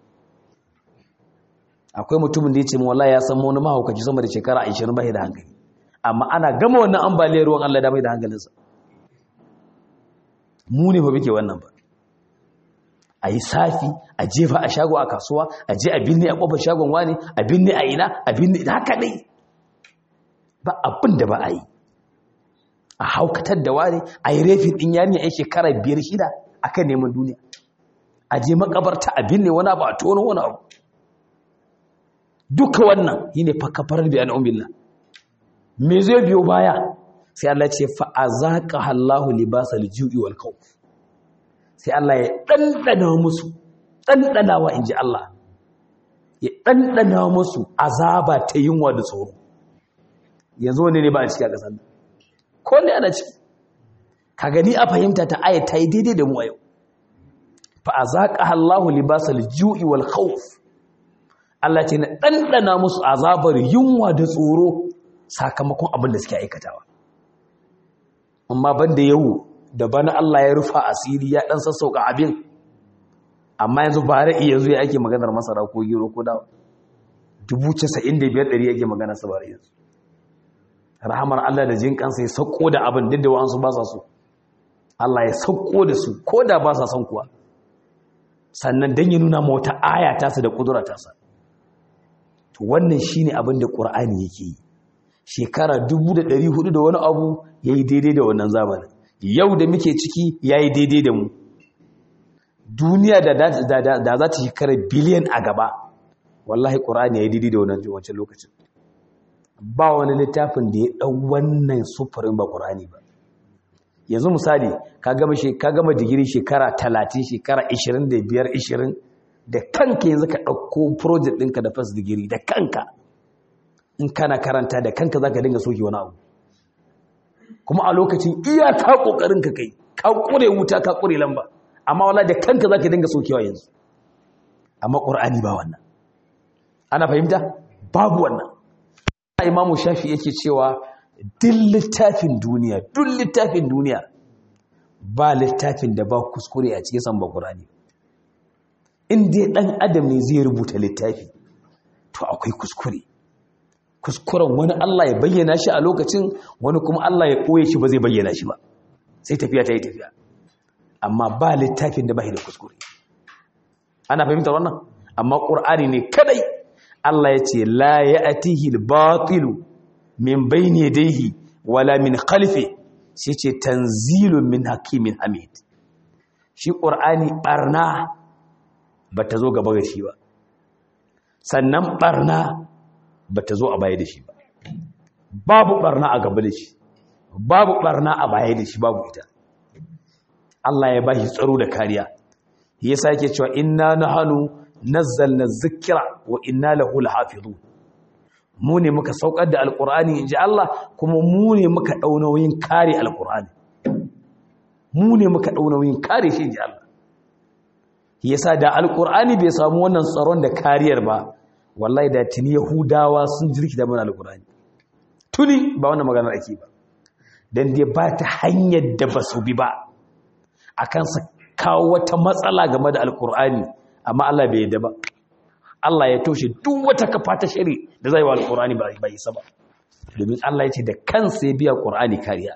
akwai mutumin da ya ce mu wallahi ya san wani mahaukaci sama da shekara 20 bai da hankali amma ana gama wannan ambaliyar ruwan Allah da bai da hankalinsa mu ne ba muke wannan ba a yi safi a jefa a shago a kasuwa a je a binne a kofar shagon wani a binne a ina a binne haka dai ba abin da ba a yi a haukatar da wani a yi refin ɗin yari a shekara biyar shida a kan neman duniya a je makabarta a binne wani abu a tono wani abu duka wannan yi ne fakafarar biyan umbillah me zai biyo baya sai Allah ce fa'azaka Allahu libasal ju'i wal khawf sai Allah ya dandana musu dandanawa inji Allah ya dandana musu azaba ta yunwa da tsoro yanzu wani ne ba a ciki a kasar ko ne ana ciki ka gani a fahimta ta aya ta yi daidai da mu a yau fa'azaka Allahu libasal ju'i wal khawf Allah ce na dandana musu azabar yunwa da tsoro sakamakon abin da suke aikatawa amma banda yau da bana Allah ya rufa asiri ya dan sassauka abin amma yanzu ba ra'i yanzu ya ake maganar masara ko gero ko dawa dubu casa'in da biyar ɗari yake magana su bari yanzu rahamar Allah da jin kansa ya sauko da abin duk da wa'ansu ba sa so Allah ya sauko da su ko da ba sa son kuwa sannan dan ya nuna ma wata aya tasa da kudura tasa to wannan shine abin da Qur'ani yake yi shekara dubu da ɗari hudu da wani abu ya yi daidai da wannan zamanin yau da muke ciki ya yi daidai da mu duniya da za ta shekara biliyan a gaba wallahi ƙura'ani ya yi daidai da wannan wancan lokacin ba wani littafin da ya ɗau wannan sufurin ba ƙura'ani ba yanzu misali ka gama digiri shekara talatin shekara ishirin da biyar ishirin da kanka yanzu ka ɗauko project ɗinka da first digiri da kanka in kana karanta da kanka za ka dinga soke wani abu kuma a lokacin iyaka kokarin ka kai ka kure wuta ka kure lamba amma wala da kanka za ka dinga sokewa yanzu amma ƙur'ani ba wannan ana fahimta babu wannan imamu shafi yake cewa duk littafin duniya duk littafin duniya ba littafin da ba kuskure a cikin san ba ƙur'ani in dai ɗan adam ne zai rubuta littafi to akwai kuskure kuskuren wani Allah ya bayyana shi a lokacin wani kuma Allah ya ɓoye shi ba zai bayyana shi ba sai tafiya ta yi tafiya amma ba littafin da ba da kuskure ana fahimtar wannan amma ƙur'ani ne kadai Allah ya ce la ya atihi batilu min bayni yadayhi wala min khalfi sai ce tanzilun min hakimin hamid shi ƙur'ani barna ba ta zo gaba da shi ba sannan barna ba ta zo a baya da shi ba babu barna a gaba da shi babu barna a baya da shi babu ita Allah ya bashi tsaro da kariya yasa yake cewa inna nahanu nazzalna dhikra wa inna lahu lahafizun mu ne muka saukar da alqur'ani inji Allah kuma mu ne muka dau nauyin kare alqur'ani mu ne muka dau nauyin kare shi inji Allah yasa da alqur'ani bai samu wannan tsaron da kariyar ba wallahi da tuni yahudawa sun jirki da mana alqur'ani tuni ba wannan maganar ake ba dan dai ba ta hanyar da basu bi ba akan sa kawo wata matsala game da alkur'ani amma Allah bai yadda ba Allah ya toshe duk wata kafa ta shari da zai wa alkur'ani ba bai isa ba domin Allah ya ce da kansa ya biya qur'ani kariya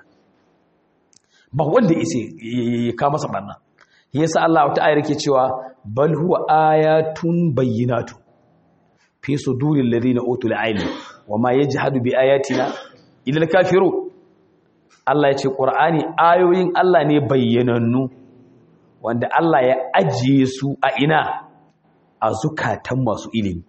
ba wanda ise ya ka masa barna yasa Allah wata ayar yake cewa bal huwa ayatun bayyinatu fi suduril ladina utul ilmi wama yajhadu bi ayatina illa al-kafirun Allah ya ce qur'ani ayoyin Allah ne bayyanannu wanda Allah ya ajiye su a ina a zukatan masu ilimi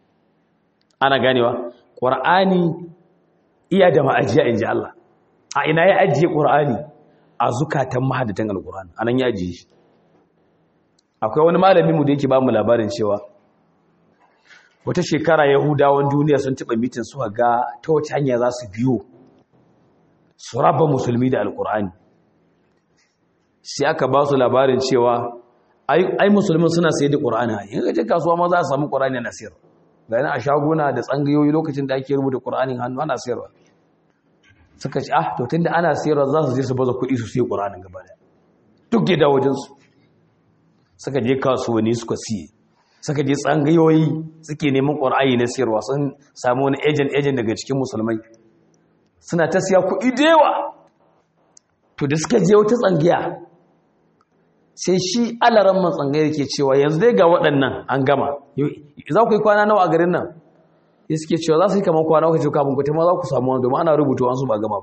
ana ganewa ƙwar'ani iya da ma'ajiya in ji Allah a ina ya ajiye ƙwar'ani a zukatan mahadatan alƙur'ani a nan ya ajiye shi akwai wani malami mu da yake ba mu labarin cewa wata shekara yahudawan duniya sun taɓa mitin su ga ta wace hanya za su biyo su raba musulmi da alƙur'ani sai aka ba su labarin cewa ai musulmin suna sayar da ƙur'ani yin gajin kasuwa ma za a samu ƙur'ani na sayar ga yana a shaguna da tsangayoyi lokacin da ake rubuta ƙur'anin hannu ana sayarwa suka ce ah to tun da ana sayarwa za su je su baza kuɗi su siya ƙur'anin gaba da duk gida wajensu suka je kasuwanni suka siye suka je tsangayoyi suke neman ƙur'ani na sayarwa sun samu wani ejen ejen daga cikin musulmai suna ta siya kuɗi da yawa to da suka je wata tsangiya sai shi alaran man tsangayar ke cewa yanzu dai ga waɗannan an gama za ku yi kwana nawa a garin nan ya suke cewa za su yi kamar kwana uku kafin ku ma za ku samu wani domin ana rubuta wasu ba gama ba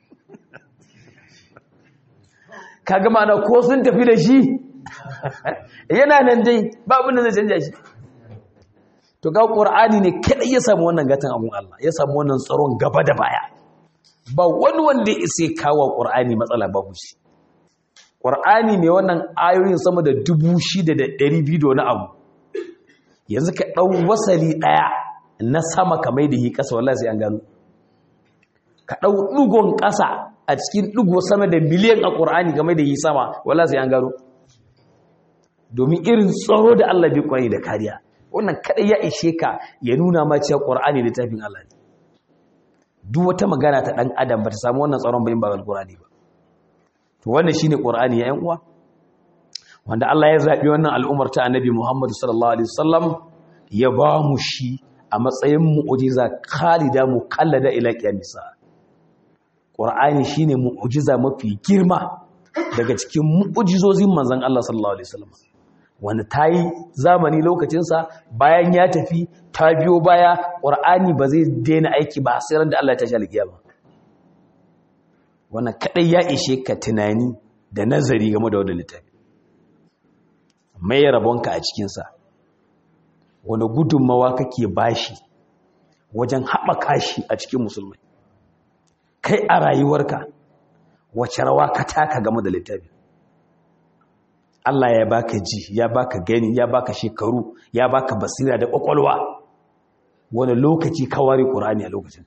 ka gama na ko sun tafi da shi yana nan dai ba abin da zai canja shi to ga ƙur'ani ne kaɗai ya samu wannan gatan abun Allah ya samu wannan tsaron gaba da baya ba wani wanda ya isa kawo ƙur'ani matsala babu shi ƙwar'ani mai wannan ayoyin sama da dubu shida da ɗari biyu da wani abu yanzu ka ɗau wasali ɗaya na sama ka mai da yi ƙasa wallah sai an gano ka ɗau ɗugon ƙasa a cikin ɗugo sama da miliyan a ƙwar'ani ka mai da yi sama wallah sai an gano domin irin tsaro da Allah bai ƙwari da kariya wannan kaɗai ya ishe ka ya nuna ma cewa ƙwar'ani littafin Allah ne duk wata magana ta ɗan adam ba ta samu wannan tsaron bayan ba alƙur'ani ba to wannan shine qur'ani ya yan uwa wanda Allah ya zabi wannan al'ummar ta annabi Muhammad sallallahu alaihi wasallam ya ba mu shi a matsayin mu'jiza khalida mukallada ila qiyamisa qur'ani shine mu'jiza mafi girma daga cikin mu'jizozin manzon Allah sallallahu alaihi wasallam wanda tayi zamani lokacin sa bayan ya tafi ta biyo baya qur'ani ba zai daina aiki ba sai ran da Allah ya tashi alƙiyama wannan kadai ya ishe ka tunani da nazari game da wannan littafi mai rabonka a cikinsa wani gudunmawa kake bashi wajen haɓaka shi a cikin musulmai kai a rayuwarka wace rawa ka taka game da littafi Allah ya baka ji ya baka gani ya baka shekaru ya baka basira da ƙwaƙwalwa wani lokaci ka ware ƙur'ani a lokacin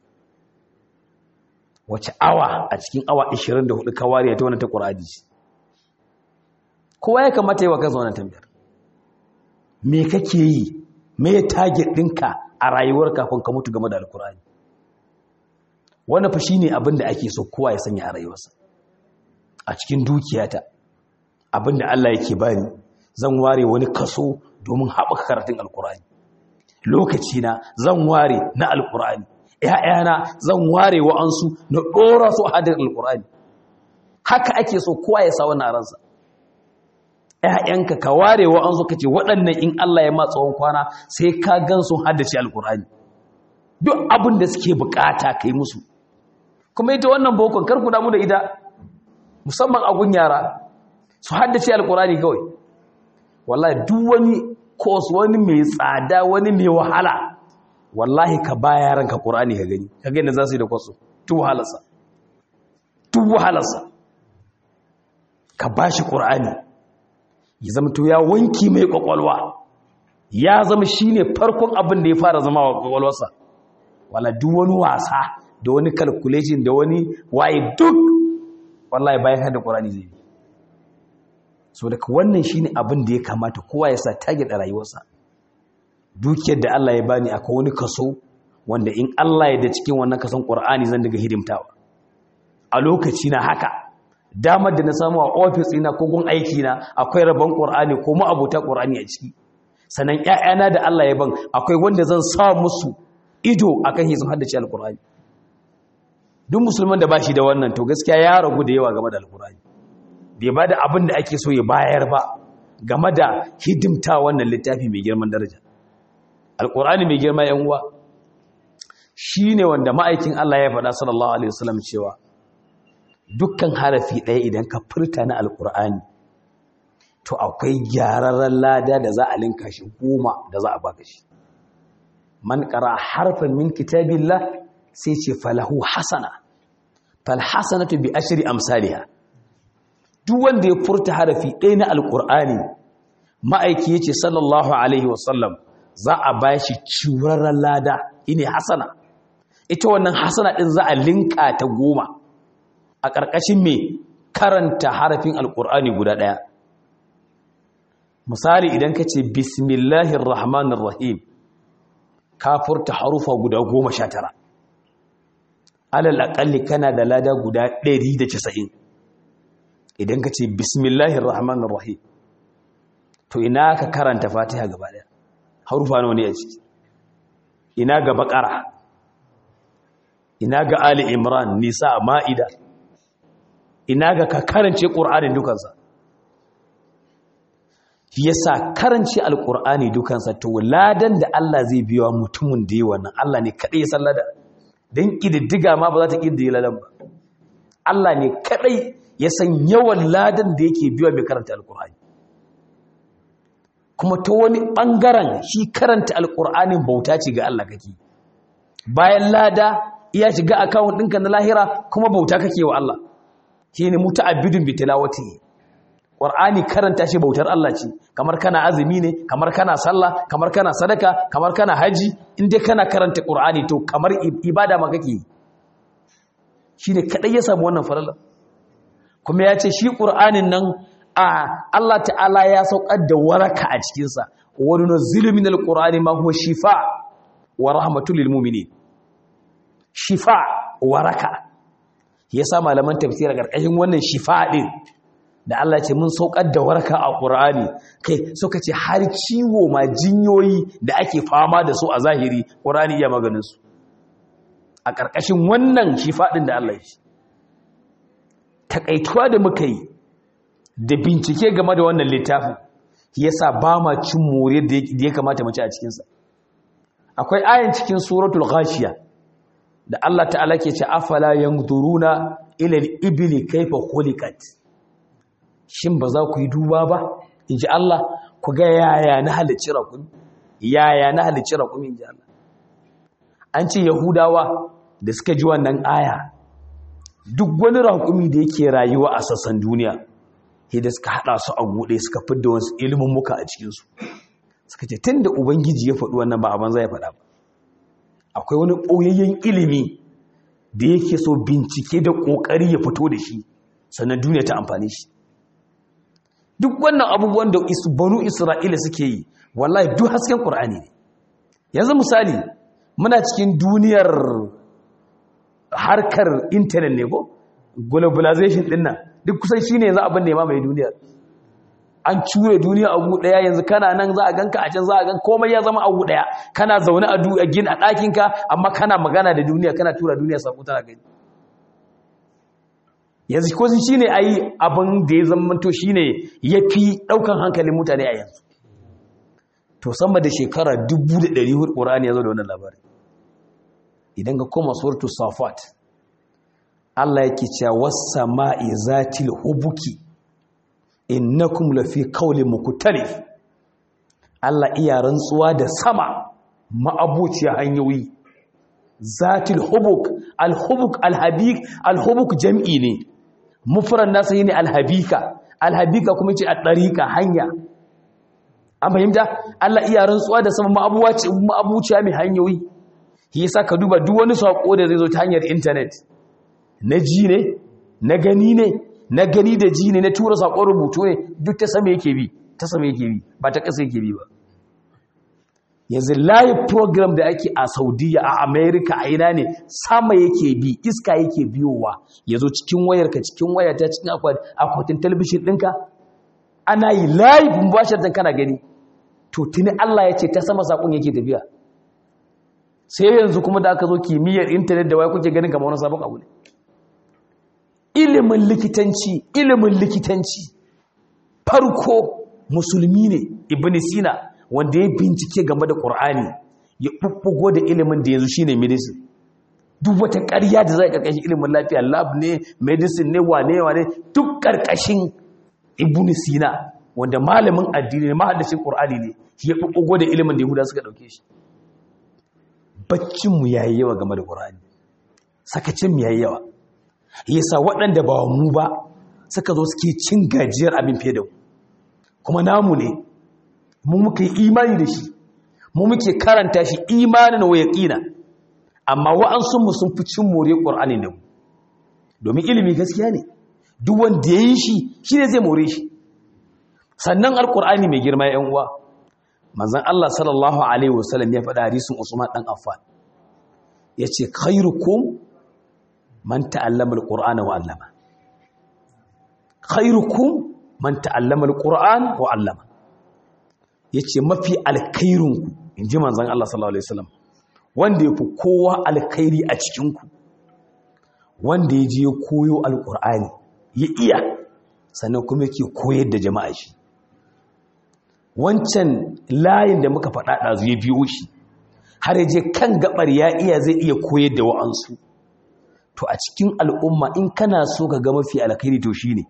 wace awa a cikin awa 24 ka ware ta wannan ta Qur'ani kowa ya kamata yi wa kansa wannan tambayar me kake yi me target ɗinka a rayuwar kafin ka mutu game da alkur'ani wannan fa shine abin da ake so kowa ya sanya a rayuwarsa a cikin dukiyata abin da Allah yake bani zan ware wani kaso domin haɓaka karatun alkur'ani lokaci na zan ware na alkur'ani ‘ya'yana zan ware wa'ansu na ɗora su hadin alƙur'ani haka ake so kowa ya sa wannan ransa ‘ya'yanka ka ware wa'ansu ka ce waɗannan in Allah ya matsawon kwana sai ka gan sun haddace alƙur'ani duk abin da suke bukata ka yi musu kuma ita wannan bokon karku damu da ita musamman a gun yara su haddace alƙur'ani kawai wallahi duk wani kos wani mai tsada wani mai wahala wallahi ka ba yaranka ƙur'ani ka gani ka gani za su yi da kwaso tu wahalarsa duk wahalarsa ka ba shi ƙur'ani ya zama to ya wanki mai ƙwaƙwalwa ya zama shi ne farkon abin da ya fara zama wa ƙwaƙwalwarsa wala duk wani wasa da wani calculation da wani waye duk wallahi bayan hada ƙur'ani zai yi so daga wannan shi ne abin da ya kamata kowa ya sa target a rayuwarsa dukiyar da Allah ya bani akwai wani kaso wanda in Allah ya da cikin wannan kason ƙur'ani zan daga hidimtawa a lokaci na haka damar da na samu a ofis ina ko gun aiki na akwai rabon qur'ani ko mu abota qur'ani a ciki sanan ƴaƴana da Allah ya ban akwai wanda zan sa musu ido akan hizo haddace alqur'ani duk musulman da bashi da wannan to gaskiya ya ragu da yawa game da alqur'ani bai bada abin da ake so ya bayar ba game da hidimta wannan littafi mai girman daraja alqur'ani mai girma yan uwa shine wanda ma'aikin Allah ya faɗa sallallahu alaihi wasallam cewa dukkan harafi ɗaya idan ka furta na alƙur'ani to akwai gyararren lada da za a linka shi goma da za a baka shi man ƙara harfin min kitabillah sai ce falahu hasana falhasanatu bi ashri amsaliha duk wanda ya furta harafi ɗaya na alƙur'ani ma'aiki yace sallallahu alaihi wasallam za a ba shi ciwurarren lada ine hasana ita wannan hasana ɗin za a linka ta goma a ƙarƙashin mai karanta harafin alƙur'ani guda ɗaya misali idan ka ce bismillahir rahmanir rahim ka furta harufa guda goma sha tara alal aƙalli kana da lada guda ɗari da casa'in idan ka ce bismillahir rahmanir rahim to ina ka karanta fatiha gaba ɗaya harufa nawa ne a ciki ina ga baƙara ina ga ali imran nisa ma'ida ina ga ka karance ƙur'anin dukansa yasa karance alƙur'ani dukansa to ladan da Allah zai biya mutumin da yi wannan Allah ne kaɗai ya san ladan don ƙididdiga ma ba za ta ƙididdiga ladan ba Allah ne kaɗai ya san yawan ladan da yake biya mai karanta alƙur'ani kuma ta wani ɓangaren shi karanta alƙur'anin bauta ce ga Allah kake bayan lada iya shiga akawun ɗinka na lahira kuma bauta kake wa Allah shi ne muta'abbidun bi tilawati qur'ani karanta shi bautar Allah ce kamar kana azumi ne kamar kana sallah kamar kana sadaka kamar kana haji in dai kana karanta qur'ani to kamar ibada ma kake shine kadai ya samu wannan farala kuma ya ce shi qur'anin nan a Allah ta'ala ya saukar da waraka a cikin sa wa nunzilu minal qur'ani ma huwa shifa wa rahmatul lil mu'minin shifa waraka ya sa malaman tafsira ƙarƙashin wannan shifa ɗin da Allah ce mun saukar da warka a ƙur'ani kai suka ce har ciwo ma jinyoyi da ake fama da su a zahiri ƙur'ani iya maganinsu a ƙarƙashin wannan shifa ɗin da Allah shi taƙaituwa da muka yi da bincike game da wannan littafin ya sa ba ma cin more da ya kamata mace a cikinsa akwai ayan cikin suratul ghashiya da Allah ta'ala ke ce afala yanzuruna ila al-ibli kayfa khuliqat shin ba za ku yi duba ba inji Allah ku ga yaya na halicci rakumi yaya na halicci rakumi inji Allah an ce yahudawa da suka ji wannan aya duk wani rakumi da yake rayuwa a sassan duniya sai da suka hada su a gude suka fidda wasu ilimin muka a cikin su suka ce tunda ubangiji ya faɗi wannan ba a banza ya faɗa ba akwai wani ɓoyayyen ilimi da yake so bincike da ƙoƙari ya fito da shi sannan duniya ta amfani shi duk wannan abubuwan da banu isra'ila suke yi wallahi duk hasken ƙur'ani ne yanzu misali muna cikin duniyar harkar intanet ne ko globalization ɗin nan duk kusan shi ne yanzu abin da ya mamaye duniyar an cure duniya a gu daya yanzu kana nan za a ganka a can za a gan komai ya zama a gu daya kana zaune a a gin a ɗakinka amma kana magana da duniya kana tura duniya sako tana gani yanzu ko shi ne ayi abin da ya zama to shi ne ya fi ɗaukan hankalin mutane a yanzu to sama da shekara 1400 ƙorani ya zo da wannan labari idan ka koma suratu safat Allah yake cewa was sama'i zatil hubuki innakum lafi qawlin mukhtalif Allah iya rantsuwa da sama ma'abuciya hanyoyi zatil hubuk alhubuk alhabik alhubuk jam'i ne mufran nasa ne alhabika alhabika kuma ce a ɗariƙa hanya an fahimta Allah iya rantsuwa da sama ma'abuciya mai hanyoyi shi yasa ka duba duk wani saƙo da zai zo ta hanyar intanet na ji ne na gani ne na gani da ji ne na tura saƙon rubutu ne duk ta sama yake bi ta sama yake bi ba ta ƙasa yake bi ba yanzu live program da ake a saudiya a america a ina ne sama yake bi iska yake biyowa ya zo cikin wayarka cikin wayata cikin akwatin talabishin ɗinka ana yi live mubashar kana gani to tuni allah ya ce ta sama saƙon yake tafiya sai yanzu kuma da aka zo kimiyyar intanet da waya kuke ganin kamar wani sabon abu ne ilimin likitanci ilimin likitanci farko musulmi ne ibn sina wanda ya bincike game da ƙur'ani ya ɓuɓɓugo da ilimin da yanzu shine medicine duk wata ƙarya da zai ƙarƙashin ilimin lafiya lab ne medicine ne wane wane duk ƙarƙashin ibn sina wanda malamin addini ne mahaddacin ƙur'ani ne ya ɓuɓɓugo da ilimin da yahuda suka ɗauke shi baccinmu ya yi yawa game da ƙur'ani sakacinmu ya yi yawa yasa waɗanda ba mu ba suka zo suke cin gajiyar abin fiye da mu kuma namu ne mu muka yi imani da shi mu muke karanta shi imanin wa yaqina amma wa'ansunmu sun fi cin more ƙur'ani da mu domin ilimi gaskiya ne duk wanda ya yi shi shi ne zai more shi sannan alƙur'ani mai girma ya uwa manzon Allah sallallahu alaihi wasallam ya faɗa hadisin Usman dan Affan yace khairukum man ta'allama alqur'ana wa 'allama khairukum man ta'allama alqur'an wa 'allama yace mafi alkhairunku inji manzon Allah sallallahu alaihi wasallam wanda yafi kowa alkhairi a cikin ku wanda ya je koyo alqur'ani ya iya sannan kuma yake koyar da jama'a shi wancan layin da muka faɗa ɗazu ya biyo shi har yaje kan gabar ya iya zai iya koyar da wa'ansu to a cikin al'umma in kana so ka ga mafi alkhairi to shine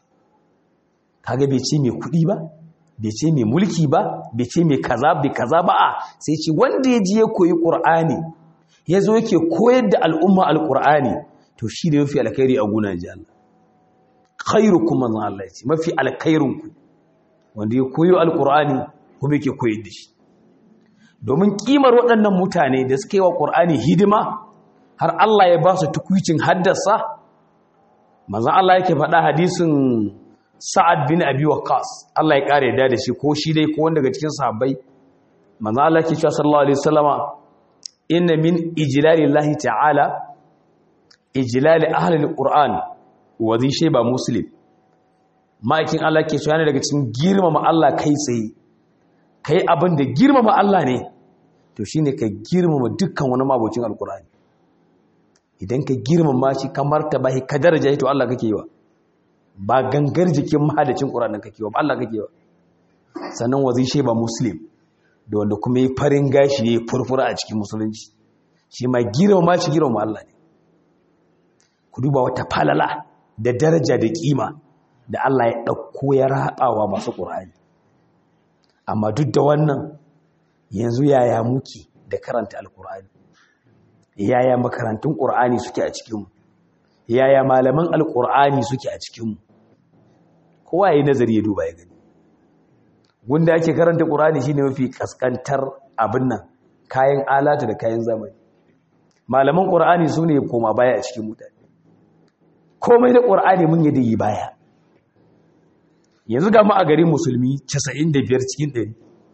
kaga bai ce mai kuɗi ba bai ce mai mulki ba bai ce mai kaza bai kaza ba a sai ce wanda ya ji ya koyi qur'ani ya zo yake koyar da al'umma alqur'ani to shi ne mafi alkhairi a gunan ji Allah khairukum man Allah ya ce mafi alkhairunku wanda ya koyo alkur'ani kuma yake koyar da shi domin kimar waɗannan mutane da suka yi wa ƙur'ani hidima har Allah ya ba su tukwicin haddasa manzan Allah yake faɗa hadisin sa'ad bin abi waqas Allah ya ƙare da da shi ko shi dai ko wanda daga cikin sahabbai manzan Allah yake cewa sallallahu alaihi wasallama inna min ijlalillahi ta'ala ijlali ahli alquran wa zai sheba muslim ma'aikin Allah ke cewa ne daga cikin girmama Allah kai tsaye kai abin da girmama Allah ne to shine ka girmama dukkan wani mabocin alkur'ani idan ka girmama shi kamar ta bahi ka daraja shi to Allah kake yi wa ba gangar jikin mahadacin qur'anin kake yi wa Allah kake yi wa sannan wazi shi ba muslim da wanda kuma yi farin gashi yayi furfura a cikin musulunci shi ma girmama shi girmama Allah ne ku duba wata falala da daraja da kima da Allah ya ɗauko ya raɓawa masu ƙur'ani amma duk da wannan yanzu yaya muke da karanta alƙur'ani yaya makarantun ƙur'ani suke a cikinmu yaya malaman alƙur'ani suke a cikinmu kowa ya yi nazari ya duba ya gani gunda ake karanta ƙur'ani shine mafi ƙasƙantar abin nan kayan alata da kayan zamani malaman ƙur'ani su ne koma baya a cikin mutane komai da ƙur'ani mun yi da yi baya yanzu ga mu a garin musulmi 95 cikin 100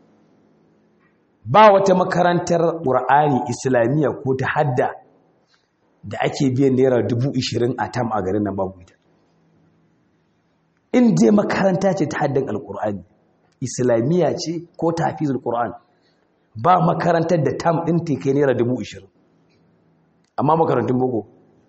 ba wata makarantar ƙur'ani islamiyya ko ta hadda da ake biyan naira 20,000 a tam a garin nan babu ita in dai makaranta ce ta haddan alƙur'ani islamiyya ce ko ta hafizul ƙur'an ba makarantar da tam ɗin ta kai naira 20,000 amma makarantun boko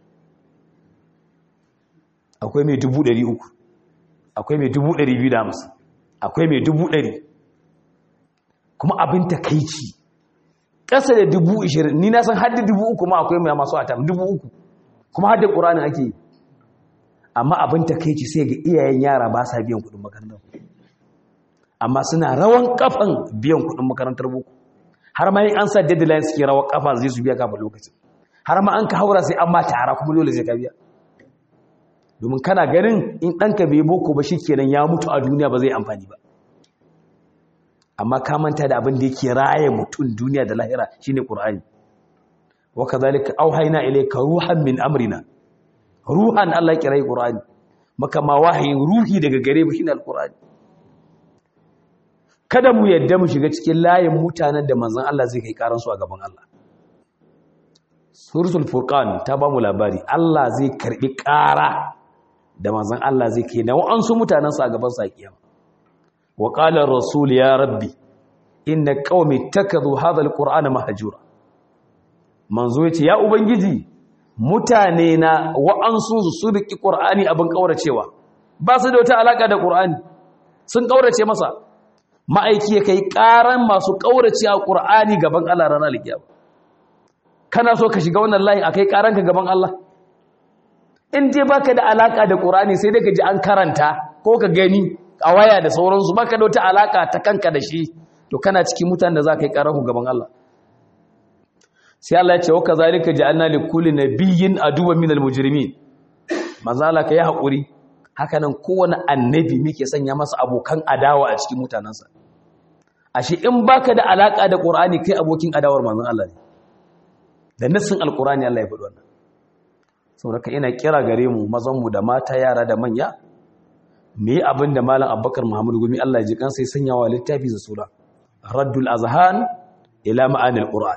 akwai mai 300 akwai mai dubu ɗari biyu da hamsin akwai mai dubu ɗari kuma abin takaici ƙasa da dubu ishirin ni na san haddi dubu uku ma akwai mai masu atam dubu uku kuma haddi ƙuranin ake yi amma abin takaici sai ga iyayen yara ba sa biyan kuɗin makarantar amma suna rawan kafan biyan kuɗin makarantar boko har ma yin an sa deadline suke rawan kafa zai su biya kafa lokacin har ma an ka haura sai an ma tara kuma dole sai ka biya domin kana ganin in ɗanka bai boko ba shi kenan ya mutu a duniya ba zai amfani ba amma ka manta da abin da yake raye mutum duniya da lahira shine qur'ani wa kadhalika auhayna ilayka ruhan min amrina ruhan Allah ya kirai qur'ani maka ma wahayin ruhi daga gare mu shine alqur'ani kada mu yadda mu shiga cikin layin mutanen da manzon Allah zai kai karansu a gaban Allah suratul furqan ta ba mu labari Allah zai karbi ƙara da manzon Allah zai kai na wa'ansu mutanen sa a gaban sa kiyama wa qala rasul ya rabbi inna qaumi takadhu hadha alqur'ana mahjura manzo yace ya ubangiji mutane na wa'ansu su riki qur'ani abin kauracewa ba su da wata alaka da qur'ani sun kaurace masa ma'aiki ya kai ƙaran masu ƙaurace a ƙur'ani gaban Allah ranar alkiyama kana so ka shiga wannan layi a kai ƙaranka gaban Allah in dai baka da alaka da ƙur'ani sai dai ka ji an karanta ko ka gani a waya da sauransu baka da wata alaka ta kanka da shi to kana cikin mutanen da za ka yi ƙaranku gaban Allah sai Allah ya ce wa kazalika ja'alna li kulli nabiyyin aduwwan minal mujrimin manzo Allah ka yi haƙuri hakanan kowane annabi muke sanya masa abokan adawa a cikin mutanensa ashe in baka da alaka da qur'ani kai abokin adawar manzon Allah ne da nassin alqur'ani Allah ya faɗi wannan saboda ina kira gare mu mazan mu da mata yara da manya me abin da malam Abubakar Muhammad Gumi Allah ya ji kansa ya sanya wa littafi da sura Raddul Azhan ila ma'anil Qur'an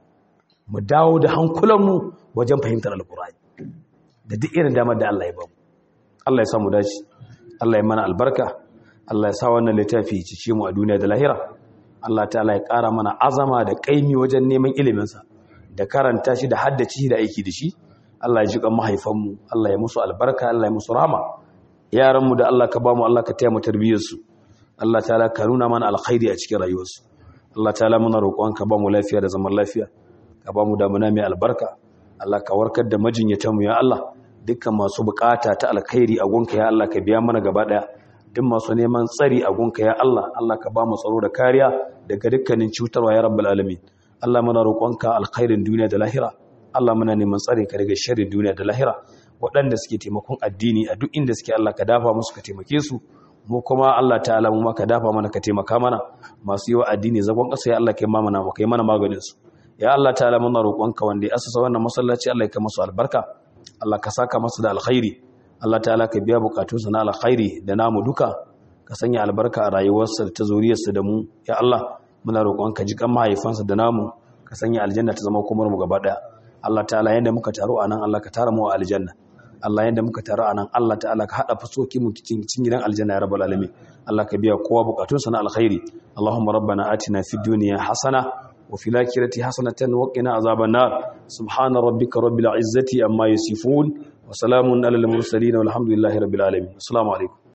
mu dawo da hankulanmu wajen fahimtar alqur'ani da duk irin damar da Allah ya bamu Allah ya samu dace Allah ya mana albarka Allah ya sa wannan littafi ya cice mu a duniya da lahira Allah ta'ala ya ƙara mana azama da ƙaimi wajen neman iliminsa da karanta shi da haddace shi da aiki da shi Allah ya ji kan mahaifanmu Allah ya musu albarka Allah ya musu rahama yaranmu da Allah ka ba mu Allah ka taya mu tarbiyyarsu Allah ta'ala ka nuna mana alkhairi a cikin rayuwarsu Allah ta'ala muna roƙon ka ba mu lafiya da zaman lafiya ka ba mu damuna mai albarka Allah ka warkar da majinyatanmu ya Allah dukkan masu bukata ta alkhairi a gunka ya Allah ka biya mana gaba daya duk masu neman tsari a gunka ya Allah Allah ka ba mu tsaro da kariya daga dukkanin cutarwa ya rabbul alamin Allah muna roƙonka alkhairin duniya da lahira Allah muna neman tsari ka daga sharrin duniya da lahira waɗanda suke taimakon addini a duk inda suke Allah ka dafa musu ka taimake su mu kuma Allah ta'ala mu ma ka dafa mana ka taimaka mana masu yi wa addini zagon ƙasa ya Allah kai ma mana kai mana maganin su ya Allah ta'ala muna roƙonka wanda ya asasa wannan masallaci Allah ya kai masu albarka Allah ka saka masa da alkhairi Allah ta'ala ka biya bukatunsa na alkhairi da namu duka ka sanya albarka a rayuwarsa ta zuriyarsa da mu ya Allah muna roƙon ka ji kan mahaifansa da namu ka sanya aljanna ta zama komar mu gaba daya Allah ta'ala yanda muka taro anan Allah ka tara mu a aljanna Allah yanda muka taro anan Allah ta'ala ka hada fasoki mu cikin gidan aljanna ya rabbal alamin Allah ka biya kowa bukatunsa na alkhairi Allahumma rabbana atina fid dunya hasana وفي الآخرة حسنة وقنا عذاب النار سبحان ربك رب العزة أما يصفون وسلام على المرسلين والحمد لله رب العالمين السلام عليكم